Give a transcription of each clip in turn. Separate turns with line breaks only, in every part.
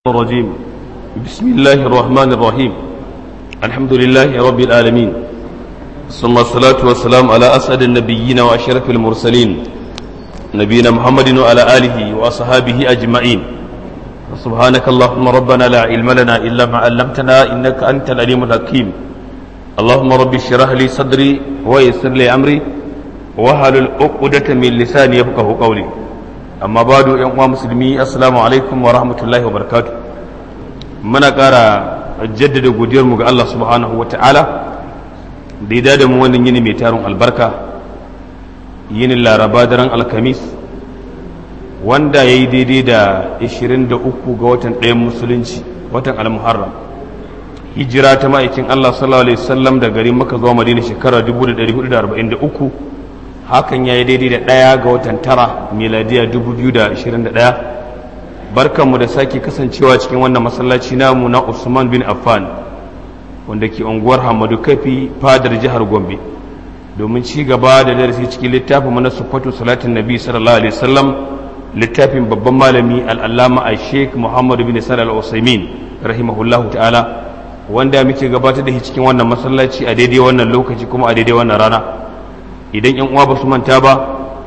الرجيم بسم الله الرحمن الرحيم الحمد لله رب العالمين ثم الصلاة والسلام على أسعد النبيين وأشرف المرسلين نبينا محمد وعلى آله وأصحابه أجمعين سبحانك اللهم ربنا لا علم لنا إلا ما علمتنا إنك أنت العليم الحكيم اللهم رب اشرح لي صدري ويسر لي أمري وهل العقدة من لساني يفقه قولي amma ba da yan uwa musulmi assalamu alaikum wa rahmatullahi wa barakatu muna ƙara jaddada godiyarmu ga Allah subhanahu wa ta'ala da ya da mu wannan yini mai tarin albarka yinin laraba daren alkamis wanda ya yi daidai da 23 ga watan ɗayan musulunci watan almuharram hijira ta ma'aikin Allah sallallahu alaihi wasallam da garin maka zuwa madina shekara 1443 hakan ya yi daidai da ɗaya ga watan tara miladiya 2021 barkanmu da sake kasancewa cikin wannan masallaci namu na usman bin affan wanda ke unguwar hamadu kafi fadar jihar gombe domin ci gaba da darasi cikin littafin mana sufatu salatin nabi sallallahu alaihi wasallam littafin babban malami al'allama a sheik muhammadu bin salal usaimin rahimahullahu ta'ala wanda muke gabatar da shi cikin wannan masallaci a daidai wannan lokaci kuma a daidai wannan rana idan yan uwa ba su manta ba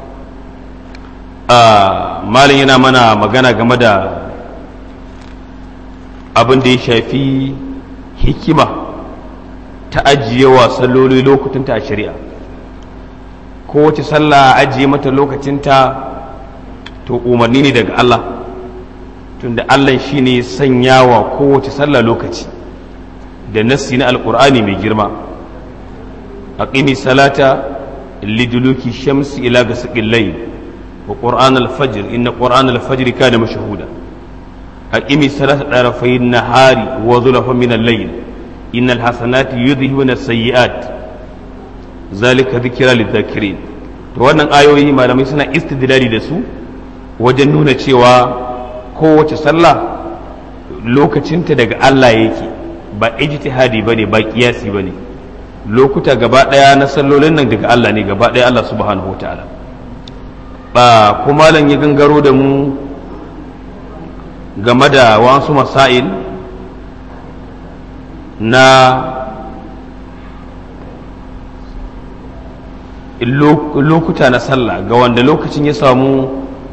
a malin yana mana magana game da abin da ya shafi hikima ta ajiye wa salloli lokutunta a shari'a kowace sallah ajiye mata lokacinta to umarni ne daga Allah tunda Allah shi ne sanya wa kowace sallah lokaci da nassi na alkur'ani mai girma aqimi salata لدلوك الشمس إلى غسق الليل وقرآن الفجر إن قرآن الفجر كان مشهودا أقم الصلاة طرفي النهار وظلفا من الليل إن الحسنات يذهبن السيئات ذلك ذكرى للذاكرين wannan ayoyi malamai suna istidlali da su wajen nuna cewa kowace sallah lokacinta daga Allah yake ba ijtihadi bane ba kiyasi bane lokuta gaba ɗaya na sallolin nan daga Allah ne gaba ɗaya Allah subhanahu ta'ala ba kuma lan ya gangaro da mu game da wasu masail na lokuta na sallah ga wanda lokacin ya samu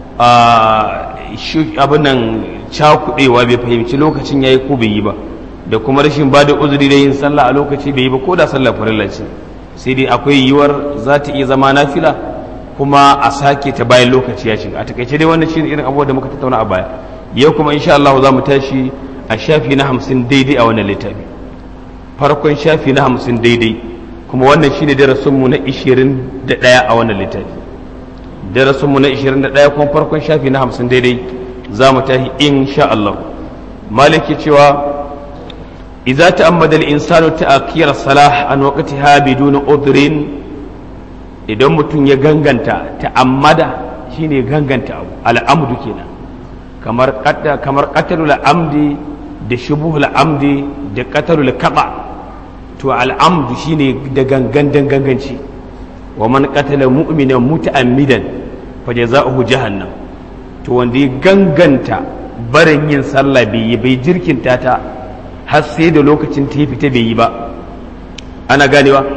abin nan cakuɗewa bai fahimci lokacin ya yi ko bai yi ba da kuma rashin ba da uzuri da yin sallah a lokaci bai yi ba ko da sallah farilla ce sai dai akwai yiwuwar za ta iya zama nafila kuma a sake ta bayan lokaci ya shiga a takaice dai wannan shine irin abubuwa da muka tattauna a baya yau kuma insha Allah za mu tashi a shafi na hamsin daidai a wannan littafi farkon shafi na hamsin daidai kuma wannan shine darasinmu na ishirin da ɗaya a wannan littafi darasinmu na ishirin da ɗaya kuma farkon shafi na hamsin daidai za mu tashi insha Allah maliki cewa إذا تأمد الإنسان تأخير الصلاة عن وقتها بدون عذر idan mutum ya ganganta ta'ammada shine ganganta abu al'amdu kenan kamar kamar qatalul amdi da shubuhul amdi da qatalul kaba to al'amdu shine da gangan ganganci wa man qatala mu'minan muta'ammidan fa jazaohu jahannam to wanda ya ganganta barin yin sallah bai yi bai jirkinta ta har sai da lokacin ta fita bai yi ba ana ganewa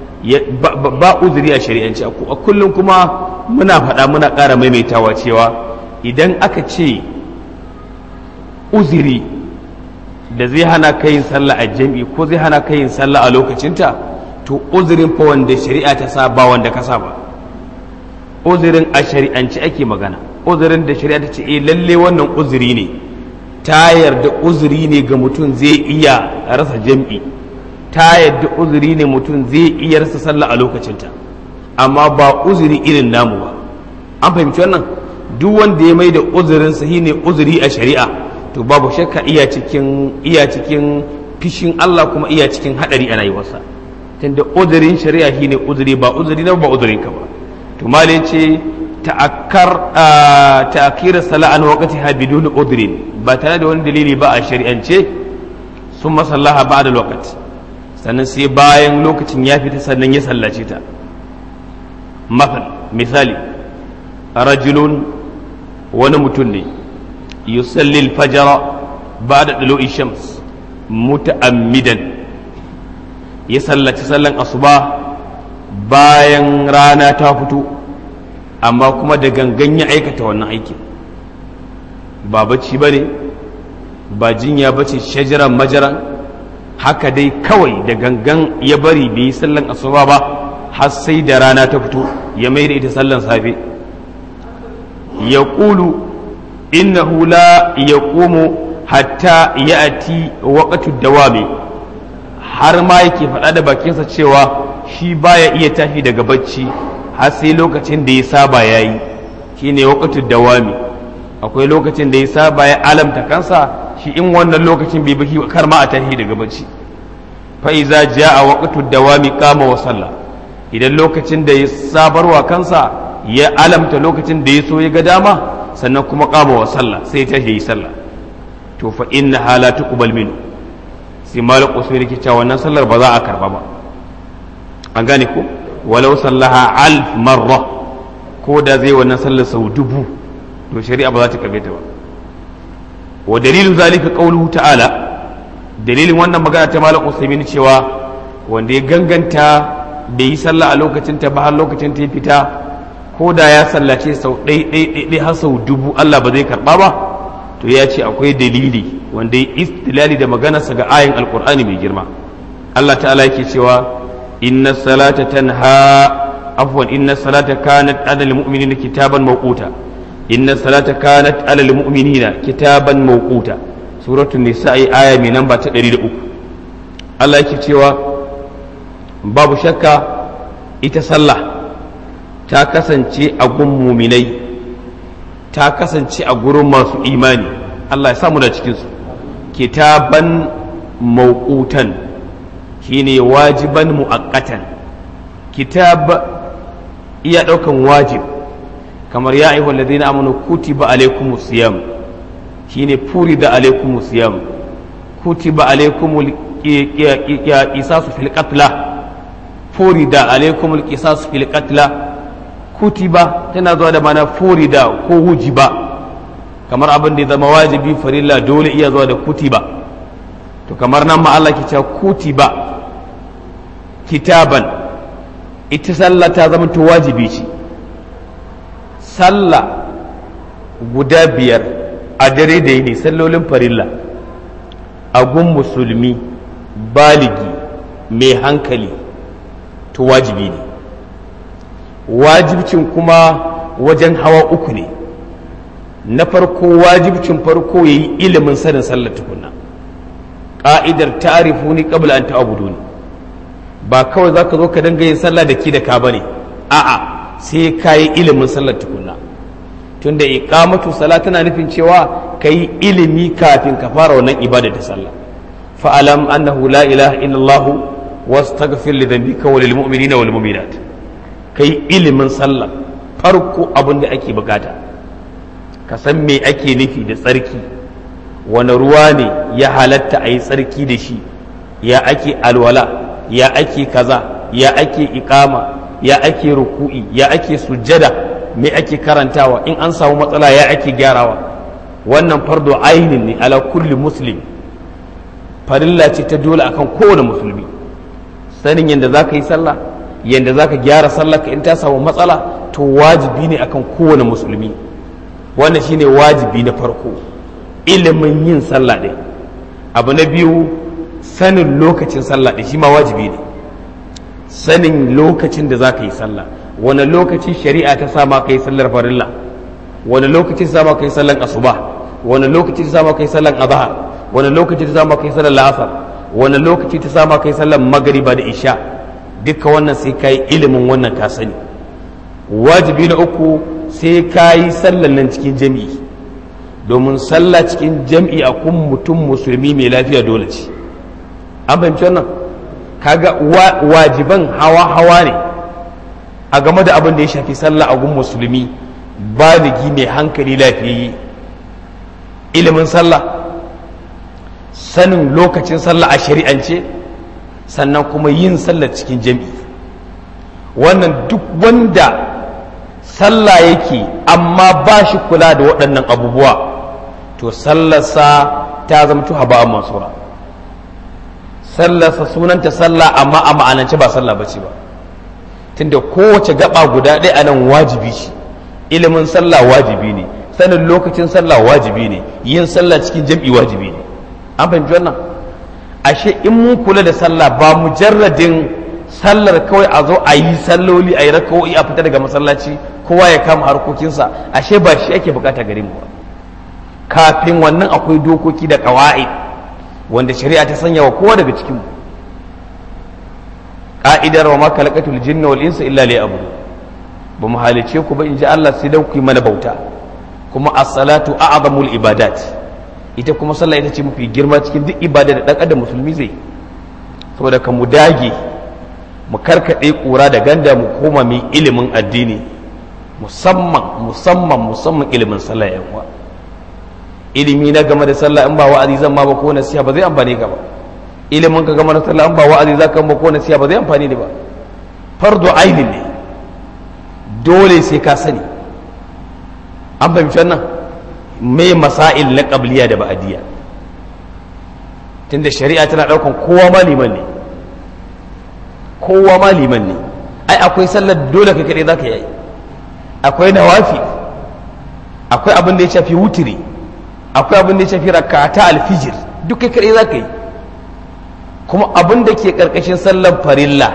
ba uzuri a shari'anci a kullum kuma muna faɗa muna ƙara maimaitawa cewa idan aka ce uzuri da zai hana ka yin sallah a jam'i ko zai hana ka yin sallah a lokacinta to uzurin fa wanda shari'a ta sa ba wanda ka sa ba uzurin a shari'anci ake magana uzurin da shari'a ta ce eh lalle wannan uzuri ne ta yarda uzuri ne ga mutum zai iya rasa jam'i ta yarda uzuri ne mutum zai iya rasa sallah a lokacinta amma ba uzuri irin namu ba an fahimci wannan duk wanda ya mai da uzurin sahi ne uzuri a shari'a to babu shakka iya cikin iya cikin fishin Allah kuma iya cikin hadari a rayuwarsa tunda uzurin shari'a shine uzuri ba uzuri na ba uzurin ka ba to malai ce ta'akkar ta'akkir salat an waqtiha bidun udrin ba tare da wani dalili ba a shari'ance sun masallaha ba da lokaci sannan sai bayan lokacin ya fita sannan ya sallace ta misali rajulun wani mutum ne yusalli fajara ba da ɗalo shams muta'ammidan ya sallaci sallan asuba bayan rana ta fito amma kuma da gangan ya aikata wannan aikin ba bacci ba ne ba jinya ba ce shajaran majaran haka dai kawai da gangan ya bari bai yi sallan asuba ba har sai da rana ta fito ya mai da ita sallan safe ya ƙulu innahu la ya ƙomo hatta ya ati waƙatu dawami har ma yake faɗa da bakinsa cewa shi baya iya tashi daga bacci har sai lokacin da ya saba ya yi shi ne waƙatu dawami akwai lokacin da ya saba ya alamta kansa shi in wannan lokacin bai baki kar ma a tashi daga bacci fa iza jaa waqtu dawami qama wa salla idan lokacin da ya sabarwa kansa ya alamta lokacin da ya so ya ga dama sannan kuma qama wa salla sai ta yi sallah to fa inna hala tuqbal min sai malik usman yake cewa wannan sallar ba za a karba ba an gane ko walau sallaha alf marra ko da zai wannan sallar sau dubu to shari'a ba za ta karbe ta ba wa dalilin zalika qauluhu ta'ala dalilin wannan magana ta malam usaimin cewa wanda ya ganganta bai yi sallah a lokacin ta ba har lokacin ta ya fita ko da ya sallace sau ɗai ɗai ɗai har sau dubu Allah ba zai karɓa ba to ya ce akwai dalili wanda ya istilali da maganarsa ga ayin alkur'ani mai girma Allah ta'ala yake cewa inna salata tanha afwan inna salata kanat adal mu'minina kitaban mawquta inna salata kanat alal mu'minina kitaban mawquta suratul nisa'i aya mai namba ta 103 Allah yake cewa babu shakka ita sallah ta kasance a gun muminai ta kasance a gurin masu imani Allah ya samu da cikinsu kitaban mawqutan shine wajiban mu'aqqatan kitab iya daukan wajib kamar ya ayyuhal ladina amanu kutiba alaykumus siyam shine furida alaykumus siyam kutiba alaykumul qisasu fil qatla furida alaykumul qisasu fil qatla kutiba tana zuwa da mana furida ko hujiba kamar abin da ya zama wajibi farilla dole iya zuwa da kutiba to kamar nan ma Allah ke cewa kutiba kitaban ita sallah ta zama to wajibi ce sallah guda biyar a dare da yini sallolin farilla a gun musulmi baligi mai hankali to wajibi ne wajibcin kuma wajen hawa uku ne na farko wajibcin farko ya yi ilimin sanin sallar tukunna ƙa'idar ta'arifu ni qabla an ta'budu ni ba kawai zaka zo ka danga yin sallah da ki da ka bane a'a sai ka yi ilimin sallar tukunna tunda iqamatu sala tana nufin cewa ka yi ilimi kafin ka fara wannan ibada ta sallah fa'alam annahu la ilaha illallah wastaghfir li dhanbika wa lil mu'minina wal mu'minat kai ilimin sallah farko abin da ake bukata ka san me ake nufi da tsarki wani ruwa ne ya halatta a yi tsarki da shi ya ake alwala ya ake kaza ya ake ikama ya ake ruku'i ya ake sujjada me ake karantawa in an samu matsala ya ake gyarawa wannan fardo ainin ne ala kulli muslim farilla ce ta dole akan kowane musulmi sanin yadda za ka yi sallah yadda za ka gyara sallah in ta samu matsala to wajibi ne akan kowane musulmi wannan shine wajibi na farko ilimin yin sallah ɗin abu na biyu sanin lokacin sallah ɗin shi ma wajibi ne sanin lokacin da za ka yi sallah wani lokaci shari'a ta sama ka yi sallar farilla wani lokaci ta sama ka yi sallar asuba wani lokaci ta sama ka yi sallar azhar wani lokaci ta sama ka yi sallar la'asar wani lokaci ta sama ka yi sallar magariba da isha duka wannan sai ka yi ilimin wannan ka sani wajibi na uku sai ka yi sallar nan cikin jami'i domin sallah cikin jam'i a kun mutum musulmi mai lafiya dole ce an fahimci wannan kaga wajiban hawa hawa ne a game da abin da ya shafi sallah a gun musulmi baligi mai hankali lafiyayye ilimin sallah sanin lokacin sallah a shari'ance sannan kuma yin sallah cikin jam'i wannan duk wanda sallah yake amma ba shi kula da waɗannan abubuwa to sallarsa ta zamto haba'an mansura sallarsa sunanta sallah amma a ma'anance ba sallah bace ba tunda kowace gaba guda ɗaya a nan wajibi ce ilimin sallah wajibi ne sanin lokacin sallah wajibi ne yin sallah cikin jam'i wajibi ne an fahimci wannan ashe in mun kula da sallah ba mujarradin sallar kawai a zo a yi salloli a yi rakawoyi a fita daga masallaci kowa ya kama harkokinsa ashe ba shi ake bukata gare mu ba kafin wannan akwai dokoki da kawai wanda shari'a ta sanya wa kowa daga cikin mu ka'idar wa ma khalaqatul jinna wal insa illa liya'budu ba mu halice ku ba in ji Allah sai dan ku yi mana bauta kuma as-salatu a'zamul ibadat ita kuma sallah ita ce mafi girma cikin duk ibada da dan adam musulmi zai saboda ka mu dage mu karkade kura da ganda mu koma mai ilimin addini musamman musamman musamman ilimin sallah yan uwa ilimi na game da sallah in ba wa'azi zan ma ba ko nasiha ba zai amfane ka ba ilimin ka game da sallah in ba wa'azi za ka ba ko nasiha ba zai amfane ni ba fardu ainin ne dole sai ka sani an fahimci wannan mai masail na qabliya da ba'diya tunda shari'a tana daukan kowa ma liman ne kowa ma liman ne ai akwai sallar dole kai kadai zaka yi akwai nawafi akwai abin da ya shafi wutiri akwai abin da ya shafi rakata alfijir duk kai kadai zaka yi kuma abin da ke karkashin sallar farilla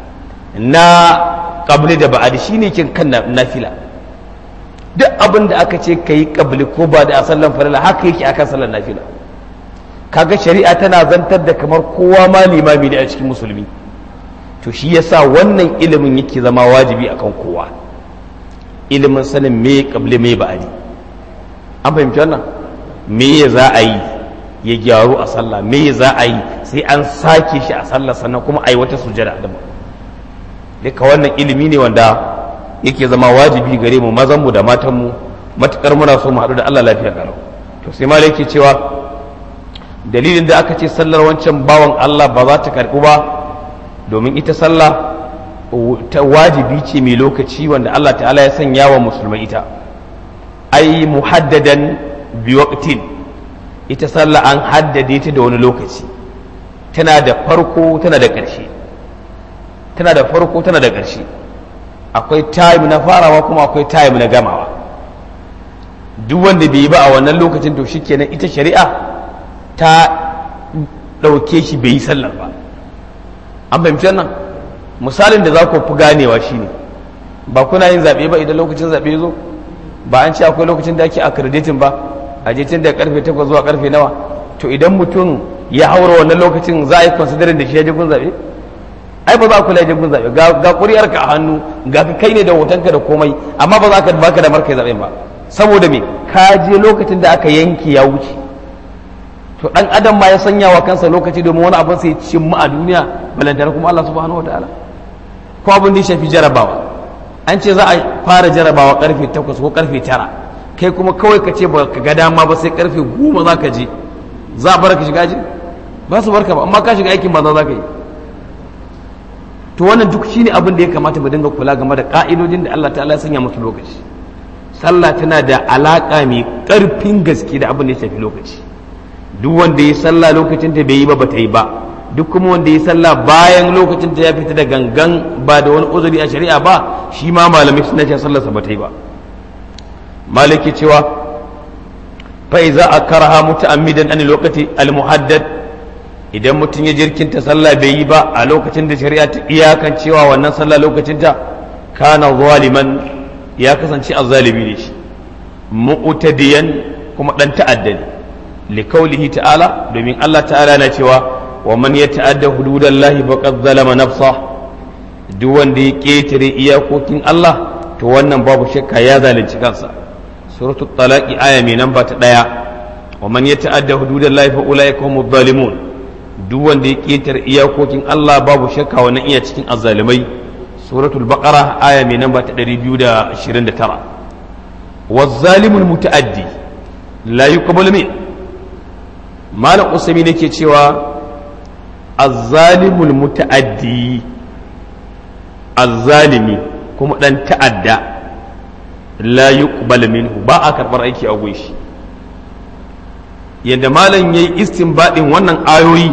na qabli da ba'adi shine kin kan nafila duk abin da aka ce kai qabli ko ba da a sallar farilla haka yake akan sallar nafila kaga shari'a tana zantar da kamar kowa ma limami ne a cikin musulmi to shi yasa wannan ilimin yake zama wajibi akan kowa ilimin sanin me qabli me ba'adi an fahimci wannan me za a yi ya gyaru a sallah me za a yi sai an sake shi a sallah sannan kuma a yi wata sujada da duka wannan ilimi ne wanda yake zama wajibi gare mu mazan mu da matan mu matukar muna so mu haɗu da Allah lafiya garau to sai malai yake cewa dalilin da aka ce sallar wancan bawan Allah ba za ta karɓu ba domin ita sallah ta wajibi ce mai lokaci wanda Allah ta'ala ya sanya wa musulmai ita ai muhaddadan biwaqtin ita sallah an haddade ta da wani lokaci tana da farko tana da ƙarshe tana da farko tana da ƙarshe akwai time na farawa kuma akwai time na gamawa duk wanda bai yi ba a wannan lokacin to shikenan ita shari'a ta ɗauke shi bai yi sallar ba an fahimci wannan misalin da za ku fi ganewa shine ba kuna yin zaɓe ba idan lokacin zaɓe zo ba an ce akwai lokacin da ake accrediting ba a je tun da karfe 8 zuwa karfe nawa to idan mutum ya haura wannan lokacin za a yi considering da shi ya je gun zaɓe ai ba za a kula je gun zaɓe ga ƙuri'ar ka a hannu ga ka kai ne da hotonka da komai amma ba za ka baka da markai zaɓen ba saboda me ka je lokacin da aka yanke ya wuce to dan adam ma ya sanya wa kansa lokaci domin wani abin sai cin mu a duniya balantana kuma Allah subhanahu wataala ko abin da ya shafi jarabawa an ce za a fara jarabawa karfe 8 ko karfe 9 kai kuma kawai ka ce ba ka ga dama ba sai karfe 10 za ka je za a bar ka shiga ji ba su barka ba amma ka shiga aikin banza za ka yi to wannan duk shine abin da ya kamata mu dinga kula game da ka'idojin da Allah ta'ala ya sanya musu lokaci sallah tana da alaka mai karfin gaske da abin da ya shafi lokaci duk wanda ya sallah lokacin ta bai yi ba ba ta yi ba duk kuma wanda ya sallah bayan lokacin ta ya fita da gangan ba da wani uzuri a shari'a ba shi ma malamai suna cewa sallarsa ba ta yi ba maliki cewa fa iza akaraha muta'ammidan an lokaci al-muhaddad idan mutum ya jirkinta sallah bai yi ba a lokacin da shari'a ta iyakan cewa wannan sallah lokacin ta kana zaliman ya kasance azzalimi ne shi mu'tadiyan kuma dan ta'adda ne likaulihi ta'ala domin Allah ta'ala na cewa wa man yata'adda hududallahi faqad zalama nafsa duk wanda ya ketare iyakokin Allah to wannan babu shakka ya zalunci kansa suratul talaqi aya mai namba ta daya wa man yata'adda hududallahi fa ulaika humuz zalimun duk wanda ya ketare iyakokin Allah babu shakka wannan iya cikin azzalimai suratul baqara aya mai namba ta 229 wazzalimul muta'addi la yuqbalu min malam usami ne ke cewa azzalimul muta'addi azzalimi kuma dan ta'adda la yuqbal minhu ba a karbar aiki a gun shi yadda malam ya yi istinbadin wannan ayoyi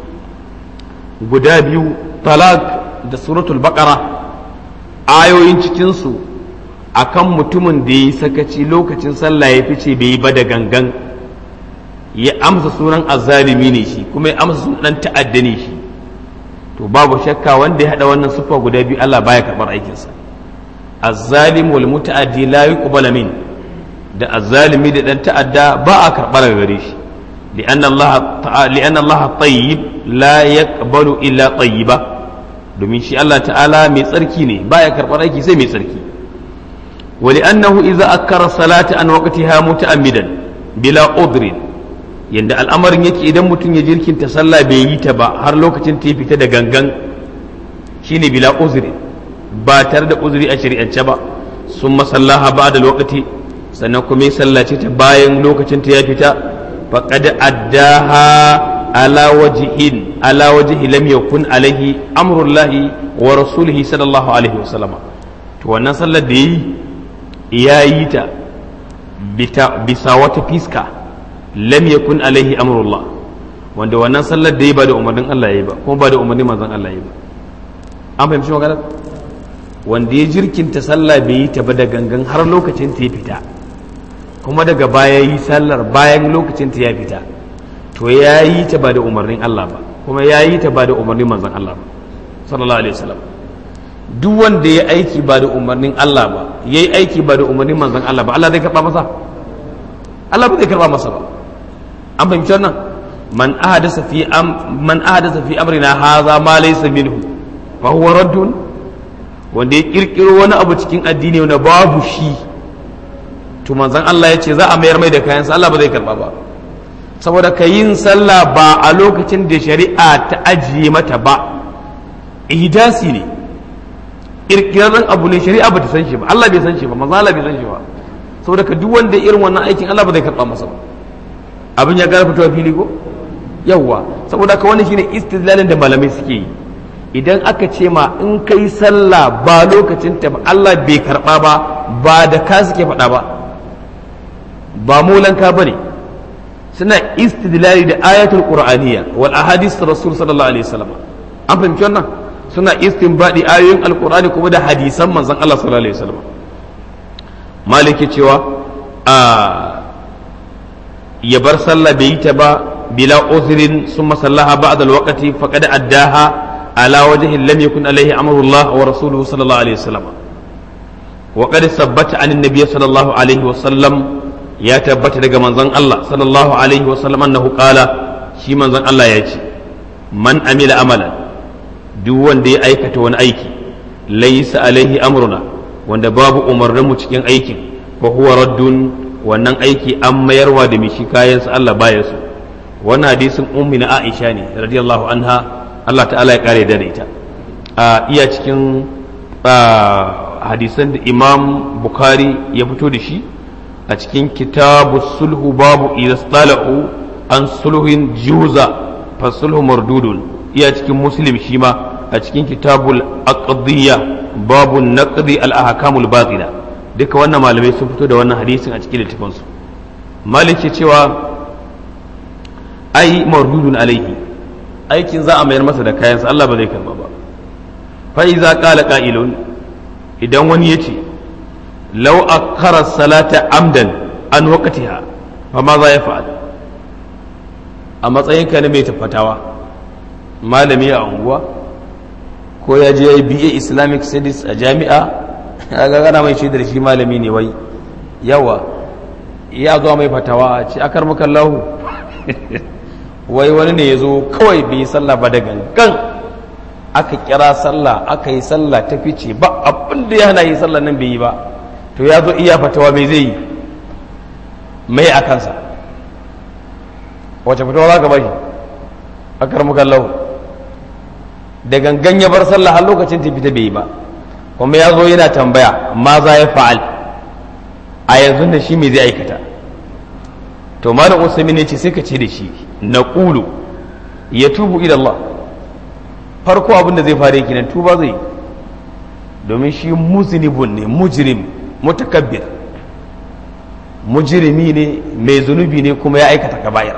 guda biyu talak da suratul baqara ayoyin cikinsu akan mutumin da ya yi sakaci lokacin sallah ya fice bai yi ba da gangan ya amsa sunan azzalimi ne shi kuma ya amsa sunan ta'adda ne shi to babu shakka wanda ya hada wannan siffa guda biyu Allah baya karbar aikinsa azzalim wal muta'addi la yuqbal min da azzalimi da dan ta'adda ba a karbar gare shi li'anna Allah ta'ala li'anna Allah tayyib la yaqbalu illa tayyiba domin shi Allah ta'ala mai tsarki ne baya karbar aiki sai mai tsarki wa li'annahu idza akkara salata an waqtiha muta'ammidan bila udrin yadda al'amarin yake idan mutum ya jirkinta sallah bai yi ta ba har lokacin ta fita da gangan shine bila uzuri ba tare da uzuri a shari'ance ba sun masallaha ba da lokaci sannan kuma ya sallace ta bayan lokacin ta ya fita faqad addaha ala wajhin ala wajhi lam yakun alaihi amrullahi wa rasulihi sallallahu alaihi wasallam to wannan sallar da yi ya yi ta bisa wata fiska lam yakun alaihi amrullah wanda wannan sallar da yi ba da umarnin Allah ya yi ba kuma ba da umarnin manzon Allah ya yi ba an fahimci magana wanda ya jirkinta sallah bai yi ta ba da gangan har lokacin ta ya fita kuma daga baya yi sallar bayan lokacin ta ya fita to ya yi ta ba da umarnin Allah ba kuma ya yi ta ba da umarnin manzon Allah ba sallallahu alaihi wasallam duk wanda ya aiki ba da umarnin Allah ba yayi aiki ba da umarnin manzon Allah ba Allah zai karba masa Allah ba zai karba masa ba an fahimci wannan man ahadasa fi am man ahadasa fi amrina hadha ma laysa minhu fa huwa raddun wanda ya kirkiro wani abu cikin addini wanda babu shi to manzon Allah ya ce za a mayar mai da kayansa Allah ba zai karba ba saboda ka yin sallah ba a lokacin da shari'a ta ajiye mata ba ihdasi ne kirkirarren abu ne shari'a ba ta san shi ba Allah bai san shi ba manzon Allah bai san shi ba saboda ka duk wanda irin wannan aikin Allah ba zai karba masa ba abin ya gara fitowa fili ko yawwa saboda ka wani shine istidlalin da malamai suke yi idan aka ce ma in kai sallah ba lokacin ta ba Allah bai karba ba ba da ka suke faɗa ba ba molanka bane suna istidlali da ayatul qur'aniyya wal ahadith rasul sallallahu alaihi wasallam an fahimci wannan suna istinbadi ayoyin alqur'ani kuma da hadisan manzon Allah sallallahu alaihi wasallam maliki cewa a ya bar sallah bai yi ta ba bila uzrin summa sallaha ba'da alwaqti faqad addaha ala wajhi lam yakun alaihi amrullah wa rasuluhu sallallahu alaihi wasallam wa qad sabbata an annabi sallallahu alaihi wasallam ya tabbata daga manzon Allah sallallahu alaihi wasallam annahu qala shi manzon Allah ya ce man amila amalan duk wanda ya aikata wani aiki laysa alaihi amruna wanda babu umarnin mu cikin aikin fa huwa raddun wannan aiki an mayarwa da mishi kayansa Allah baya su wannan hadisin ummi na Aisha ne radiyallahu anha Allah ta'ala ya kare da ita a iya cikin hadisan da Imam Bukhari ya fito da shi a cikin kitabu sulhu babu idza stalahu an sulhin juza fa sulhu mardudun iya cikin muslim shi ma a cikin kitabul aqdiyya babu naqdi al ahkamul batila duka wannan malamai sun fito da wannan hadisin a cikin littafinsu malik ke cewa ai mardudun alaihi aikin za a mayar masa da kayansa Allah ba zai karba ba fa iza qala qa'ilun idan wani yace law akhara salata amdan an waqtiha fa ma za ya fa'al a matsayin ka ne mai tafatawa malami a unguwa ko ya je BA Islamic Studies a jami'a ga gana mai shaidar shi malami ne wai yawa ya zo mai fatawa a ce akar maka lahu wai wani ne ya zo kawai bai yi sallah ba da gangan aka kira sallah aka yi sallah ta fice ba abin da ya hana yi sallah nan bai yi ba to ya zo iya fatawa mai zai yi mai a kansa wace fatawa za ka bashi akar maka lahu da gangan ya bar sallah har lokacin ta fita bai yi ba kuma ya zo yana tambaya ma za ya fa'al a yanzu da shi mai zai aikata to malam usami ne ce sai ka ce da shi na ƙulu ya tubu ila Allah farko abin da zai fara yake nan tuba zai domin shi muzinibun ne mujrim mutakabbir mujirimi ne mai zunubi ne kuma ya aikata kaba'ira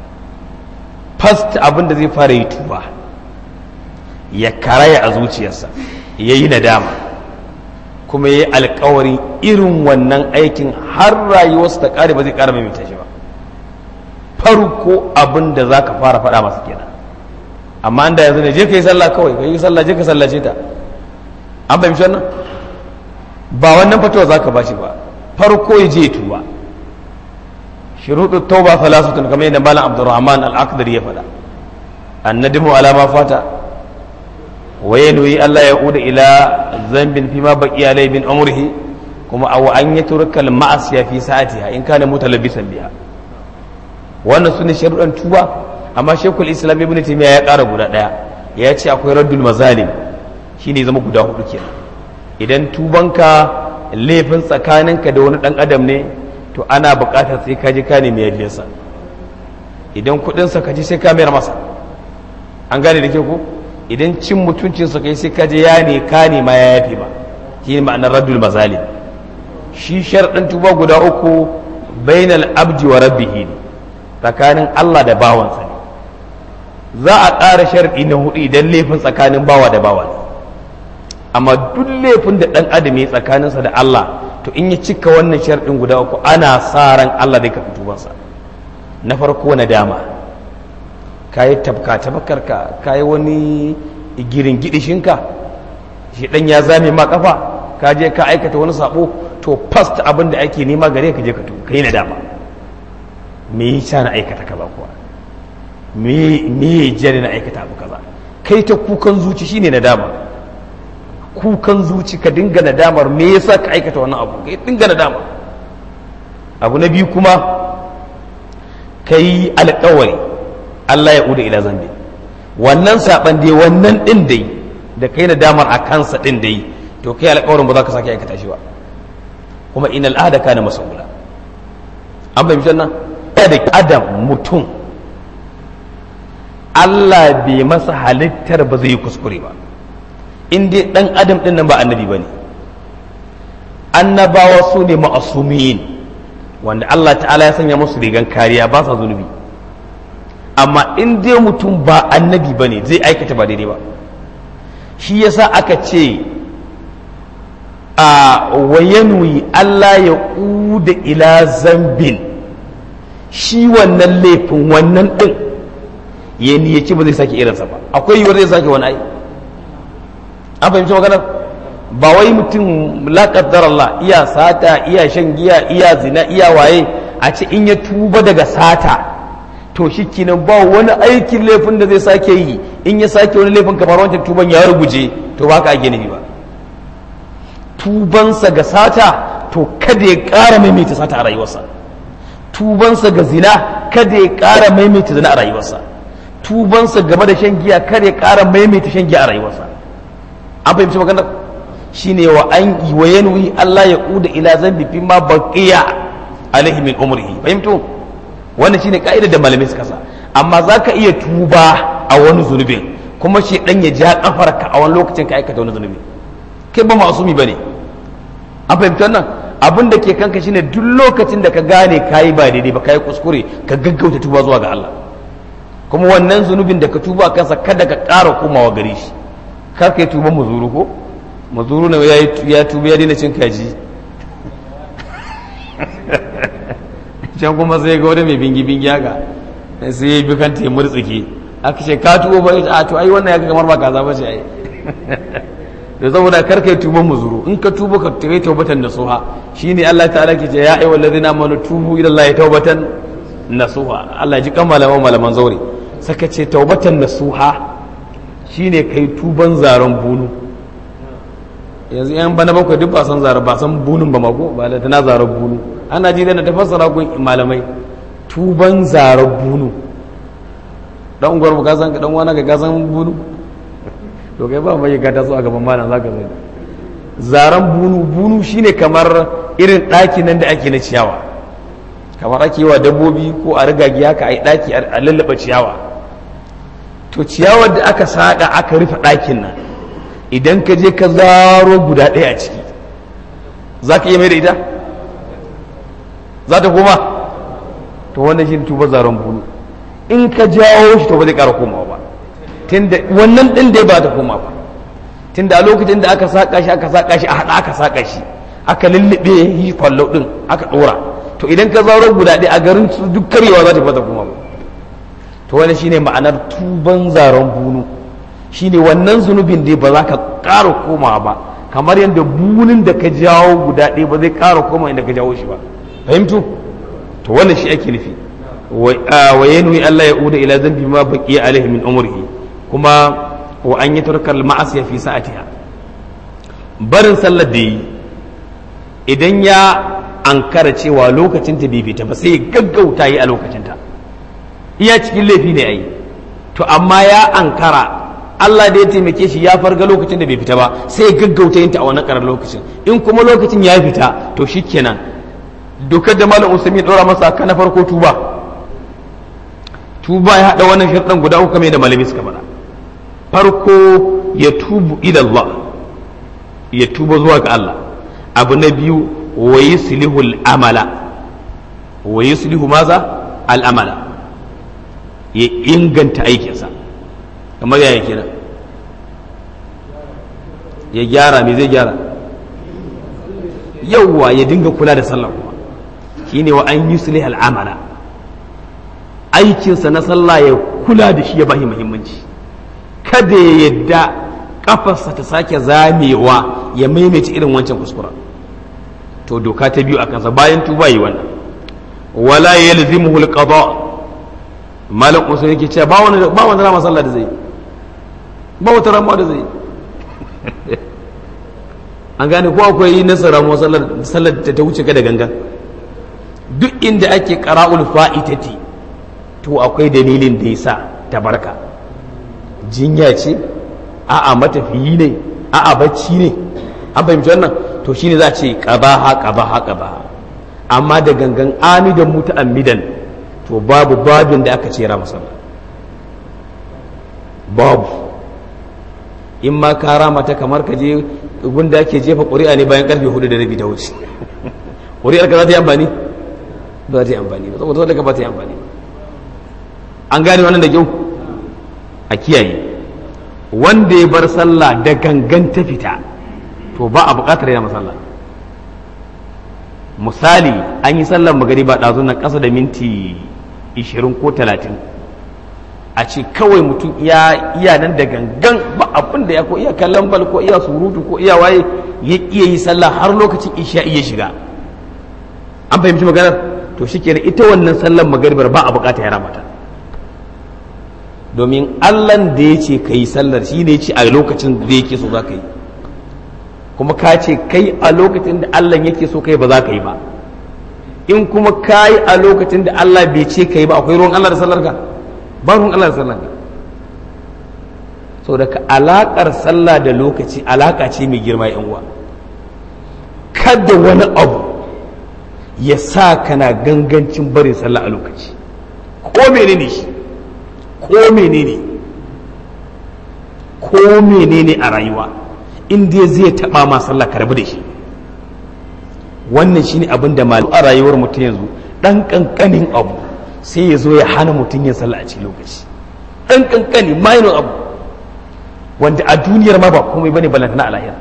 fast abin da zai fara yi tuba ya karaya a zuciyarsa ya yi nadama kuma ya yi alkawarin irin wannan aikin har rayuwarsa ta kare ba zai kara mai shi ba farko abin da za ka fara faɗa masa kenan amma da yanzu ne je ka yi sallah kawai ka yi sallah je ka sallace ta an fahimci wannan ba wannan fatawa za ka ba shi ba farko ya je tuba shuruɗu tauba falasutun kamar yadda malam abdurrahman al-aqdar ya faɗa annadimu ala ma fata wa yanwi Allah ya uda ila zambin fima baqiya alai min umrihi kuma aw an yatruka al-ma'asiya fi sa'atiha in kana mutalabbisan biha wannan sune sharuɗan tuba amma shekul islam ibn taymiya ya ƙara guda ɗaya ya ce akwai raddul mazalim shine zama guda hudu kenan idan tubanka laifin tsakaninka da wani ɗan adam ne to ana buƙatar sai ka ji ka nemi yafiyarsa idan kuɗinsa ka ji sai ka mayar masa an gane da ke ku idan cin mutuncinsa kai sai ka je ya ne ka nema ya yafi ba shi ne ma'anar raddul mazalim shi sharɗin tuba guda uku bainal abdi wa rabbihi ne tsakanin Allah da bawansa ne za a ƙara sharɗi na hudu idan laifin tsakanin bawa da bawa ne amma duk laifin da ɗan adam ya tsakaninsa da Allah to in ya cika wannan sharɗin guda uku ana sa ran Allah zai karɓi tubansa na farko na dama ka yi tabka tabakarka ka yi wani girin gidishinka shi ɗan ya zame ma kafa ka je ka aikata wani sabo to fast abin da ake nema gare ka je ka tu ka yi na dama me yi na aikata kaza kuwa me ya jere na aikata abu kaza kai ta kukan zuci shine na dama kukan zuci ka dinga nadamar me yasa ka aikata wannan abu ka dinga nadama abu na biyu kuma ka yi alkawari Allah ya uda ila zambi wannan saban dai wannan din dai da kai nadamar a kansa din dai to kai alkawarin ba za ka sake aikata shi ba kuma in al'ada kana mas'ula an fahimci nan da adam mutum Allah bai masa halittar ba zai yi kuskure ba in dai dan adam din nan ba annabi bane annabawa su ne ma'asumin wanda Allah ta'ala ya sanya musu rigan kariya ba sa zunubi amma in dai mutum ba annabi bane zai aikata ba daidai ba shi yasa aka ce a wayanwi Allah ya uda ila zambin shi wannan laifin wannan din ya niyyaci ba zai sake irinsa ba akwai yiwuwar zai sake wani ai an fahimci maganar ba wai mutum la qaddar Allah iya sata iya shan giya iya zina iya waye a ce in ya tuba daga sata to shikenan ba wani aikin laifin da zai sake yi in ya sake wani laifin kamar wancan tuban ya ruguje to ba ka ake nufi ba tubansa ga sata to kada ya ƙara maimaita sata a rayuwarsa tubansa ga zina kada ya ƙara maimaita zina a rayuwarsa tubansa game da shan giya kada ya ƙara maimaita shan giya a rayuwarsa an fahimci maganar shine wa an wa yanwi Allah ya kuda ila zambi fi ma baqiya alaihi min umrihi fahimtu wannan shine ka'idar da malamai suka sa amma zaka iya tuba a wani zunubin kuma shi dan ya ja kafarka a wani lokacin ka aikata wani zunubi kai ba masumi bane an fahimci wannan abin da ke kanka shine duk lokacin da ka gane kayi ba daidai ba kayi kuskure ka gaggauta tuba zuwa ga Allah kuma wannan zunubin da ka tuba kansa kada ka ƙara komawa gare shi kar ka yi tuban muzuru ko muzuru ne ya tuba ya daina cin kaji can kuma sai ga wani mai bingi-bingi haka sai ya bi kanta ya murtsike aka ce ka tuba ba a to ai wannan ya ga kamar ba kaza ba ce ai da saboda kar ka yi tuban muzuru in ka tuba ka tayi taubatan nasuha shine Allah ta'ala ke ce ya ayyuhal ladina amanu tubu ila Allah taubatan nasuha Allah ji kan malaman malaman zaure saka ce taubatan nasuha shine kai tuban zaren bunu yanzu yan bana bakwai duk ba san zaren ba san bunun ba mako ba da tana zaren bunu ana ji da tafassara gun malamai tuban zaren bunu dan ungwar ka san dan wani ga san bunu to kai ba mai ga ta so a gaban malam zaka zai zaren bunu bunu shine kamar irin ɗaki nan da ake na ciyawa kamar ake yi wa dabbobi ko a rigagi haka a yi ɗaki a lallaba ciyawa to ciyawar da aka saƙa aka rufe ɗakin nan idan ka je ka zaro guda ɗaya a ciki za ka iya mai da ita za ta koma to wannan shi tuba zaren bulu in ka jawo shi to ba zai ƙara komawa ba tunda wannan ɗin dai ba ta koma ba tunda a lokacin da aka saƙa shi aka saƙa shi a haɗa aka saƙa shi aka lullube shi kwallo ɗin aka ɗora to idan ka zaro guda ɗaya a garin su duk karyewa za ta fata kuma ba to wani shine ma'anar tuban zaren bunu shine wannan zunubin dai ba za ka ƙara komawa ba kamar yadda bunin da ka jawo guda ɗaya ba zai ƙara koma inda ka jawo shi ba fahimtu to wannan shi ake nufi wa yanwi Allah ya uda ila zambi ma baqiya alaihi min umrihi kuma wa an yatarka al ma'asiya fi sa'atiha barin sallar da yi idan ya ankara cewa lokacin ta bai fita ba sai gaggauta yi a lokacin ta iya cikin laifi ne ai to amma ya ankara Allah da ya taimake shi ya farga lokacin da bai fita ba sai gaggauta yin ta a wannan karar lokacin in kuma lokacin ya fita to shikenan dokar da malam usami ya dora masa ka na farko tuba tuba ya hada wannan sharɗan guda uku kamar da malami suka faɗa farko ya tubu ila Allah ya tuba zuwa ga Allah abu na biyu wa yuslihu al-amala wa yuslihu maza al-amala ya inganta aikinsa kamar yaya kenan ya gyara me zai gyara yawwa ya dinga kula da sallah kuma shine wa an yuslih al-amala aikinsa na sallah ya kula da shi ya bashi muhimmanci kada ya yadda kafarsa ta sake zamewa ya maimaita irin wancan kuskura to doka ta biyu a kansa bayan tuba yi wannan wala yalzimuhu al-qada malam usul yake cewa ba wani ba wani rama sallah da zai ba wata rama da zai an gane ko akwai nasara mu sallar sallar ta wuce ka da gangan duk inda ake qara'ul fa'itati to akwai dalilin da yasa tabarka jinya ce a'a matafiyi ne a'a bacci ne an fahimci wannan to shine za a ce qabaha qabaha qabaha amma da gangan amidan muta'ammidan to babu babin da aka ce ra sallah babu in ma ka rama ta kamar ka je gunda ake jefa ƙuri'a ne bayan karfe hudu da rabi ta wuce ƙuri'ar ka za ta yi amfani ba za ta yi amfani ba saboda sadaka ba ta yi amfani an gane wannan da kyau a kiyaye wanda ya bar sallah da gangan ta fita to ba a buƙatar yana masalla misali an yi sallar magariba ɗazu na ƙasa da minti 20 ko 30 a ce kawai mutum iya nan da gangan ba abin da ya ko iya kallon bal ko iya surutu ko iya waye ya iya yi sallah har lokacin isha iya shiga an fahimci maganar to shi kenan ita wannan sallar magaribar ba a bukata ya ramata domin allan da ya ce ka yi sallar shi ne ya ce a lokacin da yake so za ka yi kuma ka ce kai a lokacin da allah yake so kai ba za ka yi ba in kuma ka yi a lokacin da allah bai ce ka yi ba akwai ruwan allah da sallar ka ba ruwan allah da sallar ka saboda ka alakar sallah da lokaci alaka ce mai girma yan uwa kada wani abu ya sa kana gangancin barin sallah a lokaci ko menene shi ko menene ko menene a rayuwa inda zai taba ma sallah ka rabu da shi wannan shine abin da malu a rayuwar mutum yanzu dan kankanin abu sai ya zo ya hana mutum yin sallah a cikin lokaci dan kankani minor abu wanda a duniyar ma ba komai bane balantana a lahira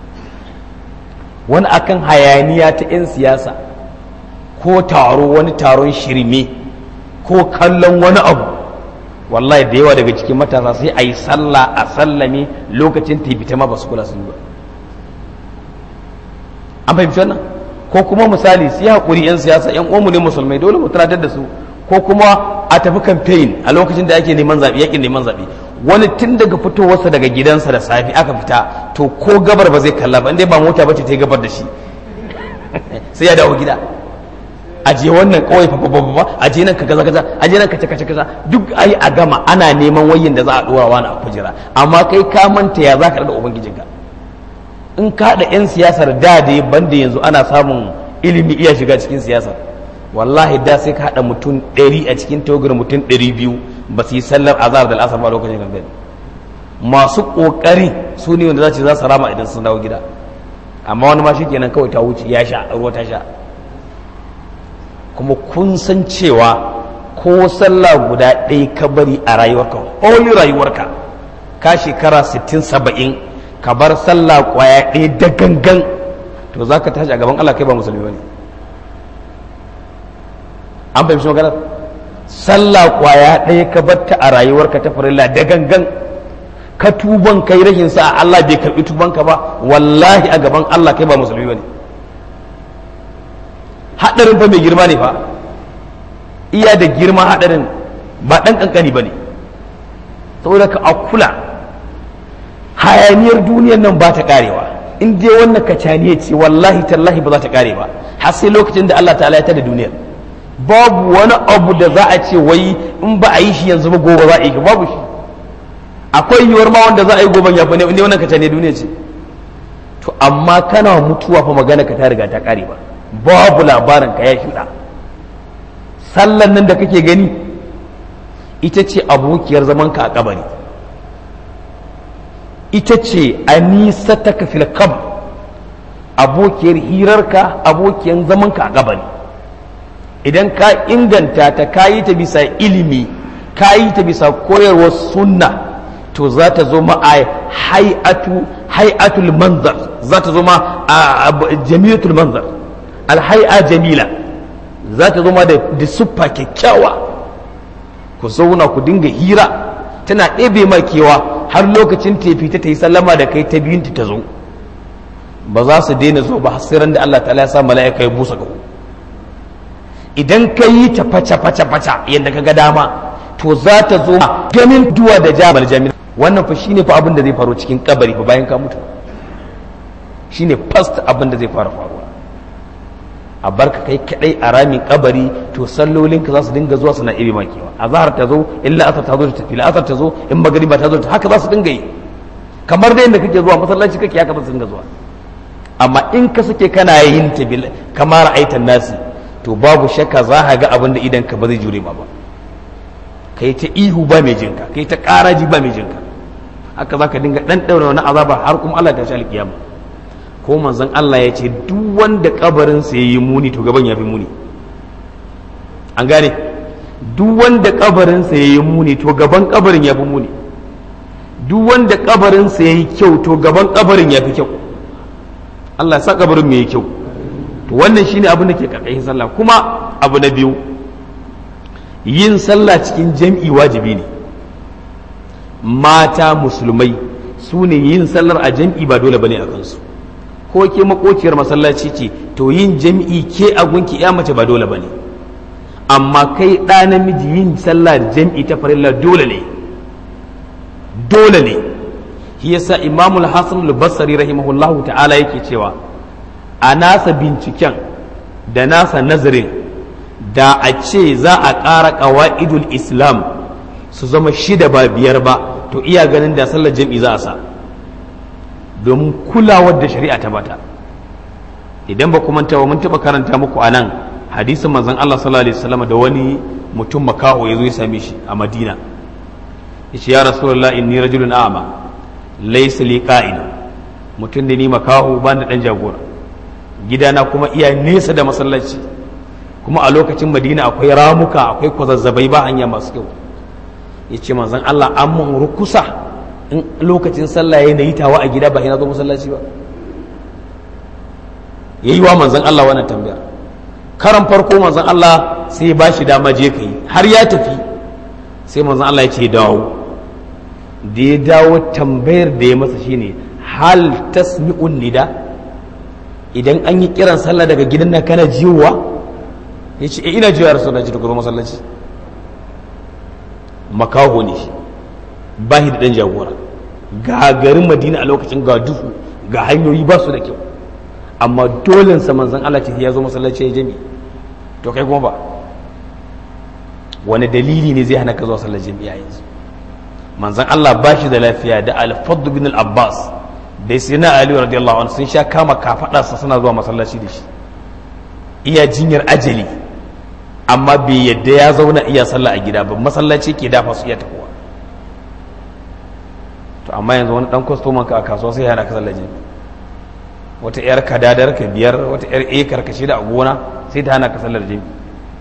wani akan hayaniya ta 'yan siyasa ko taro wani taron shirme ko kallon wani abu wallahi da yawa daga cikin matasa sai a yi sallah a sallame lokacin ta ma ba su kula sun ba an fahimci wannan ko kuma misali su yi haƙuri 'yan siyasa 'yan uwanmu ne musulmai dole mu tunatar da su ko kuma a tafi campaign a lokacin da ake neman zaɓe yakin neman zaɓe wani tun daga fitowarsa daga gidansa da safi aka fita to ko gabar ba zai kalla ba inda ba mota ba ce ta yi gabar da shi sai ya dawo gida aje wannan kawai fa aje nan ka kaza kaza aje nan ka kaza kaza duk ai a gama ana neman wayin da za a dora wani a kujera amma kai ka manta ya zaka da ubangijinka in ka da yan siyasar da da banda yanzu ana samun ilimi iya shiga cikin siyasar wallahi da sai ka haɗa mutum ɗari a cikin tawagar mutum ɗari biyu ba su yi sallar azhar da al'asar ba lokacin gangan masu ƙoƙari su ne wanda za su za su rama idan sun dawo gida amma wani ma kenan kawai ta wuce ya sha ruwa ta sha
kuma kun san cewa ko sallah guda ɗaya ka bari a rayuwarka holi rayuwarka ka shekara 60-70 ka bar sallah kwaya ɗaya da gangan to za ka tashi a gaban Allah kai ba musulmi ba ne an fahimci maganar sallah kwaya ɗaya ka batta a rayuwarka ta farilla da gangan ka tuban kai rashin sa Allah bai karɓi tubanka ba wallahi a gaban Allah kai ba musulmi ba ne haɗarin fa mai girma ne fa iya da girma haɗarin ba ɗan ƙanƙani ba ne saboda ka a kula hayaniyar duniyar nan ba ta ƙarewa in dai wannan kacaniya ce wallahi tallahi ba za ta ƙare ba har sai lokacin da Allah ta'ala ya tada duniyar babu wani abu da za a ce wai in ba a yi shi yanzu ba gobe za a yi babu shi akwai yiwuwar ma wanda za a yi gobe ya fi ne inda wannan kacaniyar duniya ce to amma kana mutuwa fa magana ka ta riga ta ƙare ba babu labarin ka ya shuɗa sallan nan da kake gani ita ce abokiyar zamanka a kabari ita ce a nisa ta kafil kam abokiyar hirarka abokiyar zamanka a kabari idan ka inganta ta kayi ta bisa ilimi kayi ta bisa koyarwar sunna to za ta zo ma a hay'atu hay'atul manzar za ta zo ma a jamilatul manzar alhai'a jamila za ta zo ma da siffa kyakkyawa ku zauna ku dinga hira tana ɗebe ma kewa har lokacin tefi ta ta yi sallama da kai ta biyun ta zo ba za su daina zo ba hasiran da Allah ta'ala ya sa mala'ika ya busa gawo idan ka yi ta faca faca faca yadda ka ga dama to za ta zo ganin duwa da jamal jamil wannan fa shine fa abin da zai faru cikin kabari fa bayan ka mutu shine first abin da zai fara faruwa a barka kai kadai a ramin kabari to sallolin ka za su dinga zuwa suna ibe makewa azhar ta zo illa asar ta zo ta tafi asar ta zo in magriba ta zo ta haka za su dinga yi kamar da yadda kake zuwa masallaci kake haka za su dinga zuwa amma in ka sake kana yin ta bil kamar aitan nasi to babu shakka za ka ga abin da idan ka ba zai jure ma ba kai ta ihu ba mai jinka kai ta karaji ba mai jinka haka za ka dinga dan daura wani azaba har kuma Allah ta shi alkiyama ko manzon Allah ya ce duk wanda kabarinsa ya yi muni to gaban ya fi muni an gane duk wanda kabarinsa ya yi muni to gaban kabarin ya fi muni duk wanda kabarinsa ya yi kyau to gaban kabarin ya fi kyau Allah ya sa kabarin mai kyau to wannan shine abin da ke karkashin sallah kuma abu na biyu yin sallah cikin jam'i wajibi ne mata musulmai su ne yin sallar a jam'i ba dole bane a kansu ko ke makociyar masallaci ce to yin jam'i ke a gunki ya mace ba dole bane amma kai ɗa namiji yin sallah da jam'i ta farilla dole ne dole ne shi yasa imamul hasan al-basri rahimahullahu ta'ala yake cewa a nasa binciken da nasa nazarin da a ce za a ƙara ƙawa'idul islam su zama shida ba biyar ba to iya ganin da sallar jam'i za a sa domin kulawar da shari'a ta bata idan ba kuma tawa mun taɓa karanta muku a nan hadisin manzon Allah sallallahu alaihi wasallam da wani mutum makaho ya zo ya same shi a Madina yace ya rasulullah inni rajulun a'ma laysa li qa'id mutum da ni makaho ba da dan jagora gidana kuma iya nesa da masallaci kuma a lokacin Madina akwai ramuka akwai kwazazzabai ba hanya masu kyau yace manzon Allah an mun rukusa in lokacin sallah ya yi tawa a gida ba ina zo masallaci ba yayi wa manzon Allah wannan tambayar karan farko manzon Allah sai ba shi dama je ka yi har ya tafi sai manzon Allah ya ce dawo da ya dawo tambayar da ya masa shine hal tasmi'un nida idan an yi kiran sallah daga gidan nan kana jiwa ya ce ina jiwa rasu da ji da masallaci makaho ne shi ba shi da ɗan jagora ga garin madina a lokacin ga duhu ga hanyoyi ba su da kyau amma dole sa manzon Allah ce ya zo masallaci ya jami to kai kuma ba wani dalili ne zai hana ka zuwa sallar jami'a yanzu manzon Allah ba shi da lafiya da al-fadd bin al-abbas da sayyidina ali radiyallahu anhu sun sha kama kafadarsa suna zuwa masallaci da shi iya jinyar ajali amma bai yadda ya zauna iya sallah a gida ba masallaci ke dafa su iya tafiya to amma yanzu wani dan kwastoman ka a kasuwa sai yana ka sallar jami'a wata yar kadadar ka biyar wata yar ekar ka shida a gona sai ta hana ka sallar jami'a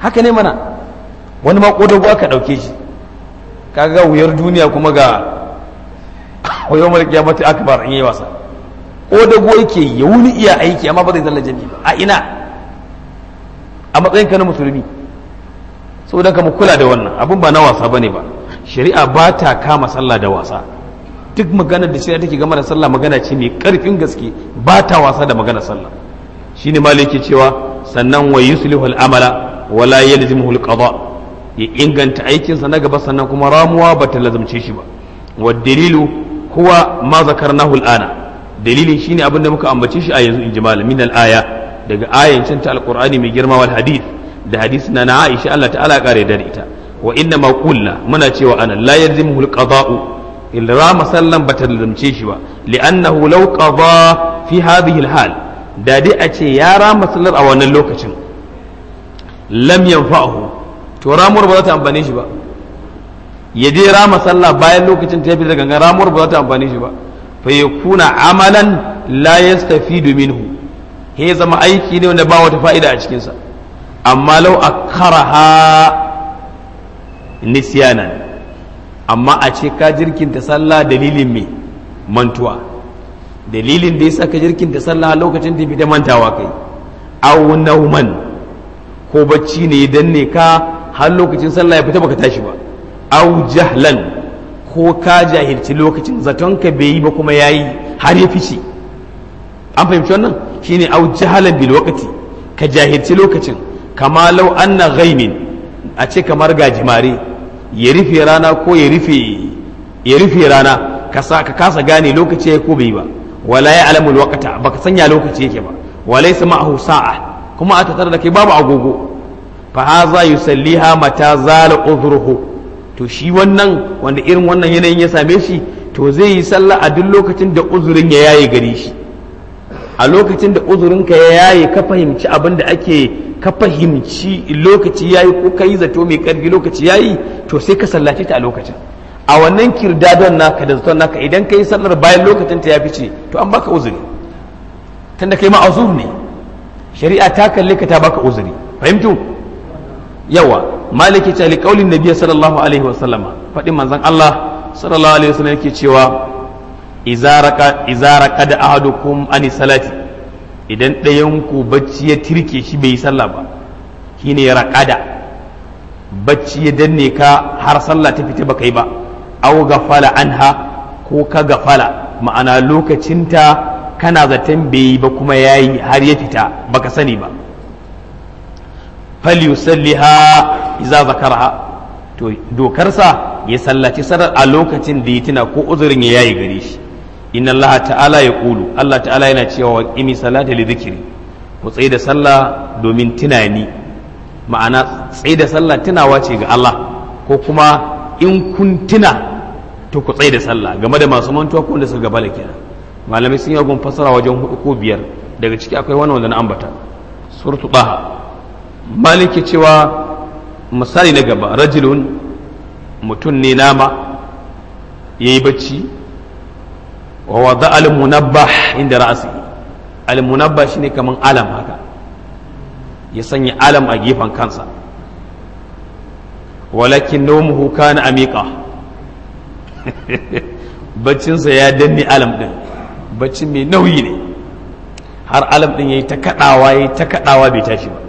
haka ne mana wani ma kodago aka ɗauke shi kaga wuyar duniya kuma ga wayo mulki ya mata akbar in yi wasa kodago yake ya wuni iya aiki amma ba zai zalla jami'i ba a ina a matsayin ka na musulmi saboda ka mu kula da wannan abin ba na wasa bane ba shari'a ba ta kama sallah da wasa duk maganar da shari'a take game da sallah magana ce mai karfin gaske ba ta wasa da maganar sallah shine maliki cewa sannan wa yuslihu al-amala wa la yalzimuhu al-qada ya inganta aikinsa na gaba sannan kuma ramuwa ba ta lazumce shi ba wa dalilu huwa ma zakarnahu al-ana dalilin shine abin da muka ambace shi a yanzu in ji malamin al-aya daga ayancin ta al-qur'ani mai girma wal hadith da hadisi na na Aisha Allah ta'ala kare da ita wa inna ma qulna muna cewa ana la yalzimuhu al-qada'u illa masallan bata lazumce shi ba li'annahu law qada fi hadhihi al-hal da dai a ce ya rama sallar a wannan lokacin lam yanfa'uhu to ramuwar ba za ta amfane shi ba ya je rama sallah bayan lokacin ta yafi da gangan ramuwar ba za ta amfane shi ba fa yakuna amalan la yastafidu minhu he zama aiki ne wanda ba wata fa'ida a cikin sa amma law akharaha nisyanan amma a ce ka jirkinta sallah dalilin me mantuwa dalilin da yasa ka jirkinta sallah lokacin da bi da mantawa kai aw nauman ko bacci ne ya danne ka har lokacin sallah ya fita baka tashi ba au jahlan ko ka jahilci lokacin zaton ka bai yi ba kuma yayi har ya fice an fahimci wannan shine au jahalan bil waqti ka jahilci lokacin kama law anna ghaimin a ce kamar gajimare ya rufe rana ko ya rufe ya rufe rana ka ka kasa gane lokaci ya ko bai ba wala ya alamul waqta baka sanya lokaci yake ba walaysa ma'ahu sa'a kuma a tattara da kai babu agogo fa haza yusalliha mata zala udhruhu to shi wannan wanda irin wannan yanayin ya same shi to zai yi sallah a duk lokacin da uzurin ya yaye gare shi a lokacin da uzurin ka ya yaye ka fahimci abin da ake ka fahimci lokaci yayi ko kai zato mai karfi lokaci yayi to sai ka sallace ta a lokacin a wannan kirdadon naka da zaton naka idan ka yi sallar bayan lokacin ta ya fice to an baka uzuri tunda kai ma'azur ne shari'a ta kalle ka ta baka uzuri fahimtu yawa maliki ta li qaulin nabiy sallallahu alaihi wa sallama fadin manzon Allah sallallahu alaihi wa sallam yake cewa idza raqa idza raqada ahadukum ani salati idan ɗayan ku bacci ya tirke shi bai yi sallah ba shine ya raqada bacci ya danne ka har sallah ta fita baka yi ba aw gafala anha ko ka gafala ma'ana lokacinta kana zaton bai yi ba kuma yayi har ya fita baka sani ba falyusalliha iza zakaraha to dokarsa ya sallaci sarar a lokacin da ya tuna ko uzurin ya yayi gare shi inna allaha ta'ala ya kulu allah ta'ala yana cewa wa qimi salata li dhikri ku tsaye da sallah domin tunani ma'ana tsaye da sallah tunawa ce ga Allah ko kuma in kun tuna to ku tsaye da sallah game da masu mantuwa ko wanda suka gabala kenan malamai sun yi gun fasara wajen hudu ko biyar daga ciki akwai wani wanda na ambata suratu taha maliki cewa misali na gaba rajulun mutum ne nama ya yi bacci wa wada al-munabbah inda ra'asi al-munabbah shine kaman alam haka ya sanya alam a gefen kansa walakin nawmuhu kana amiqa baccinsa ya danne alam din baccin mai nauyi ne har alam din yayi ta kadawa yayi ta kadawa bai tashi ba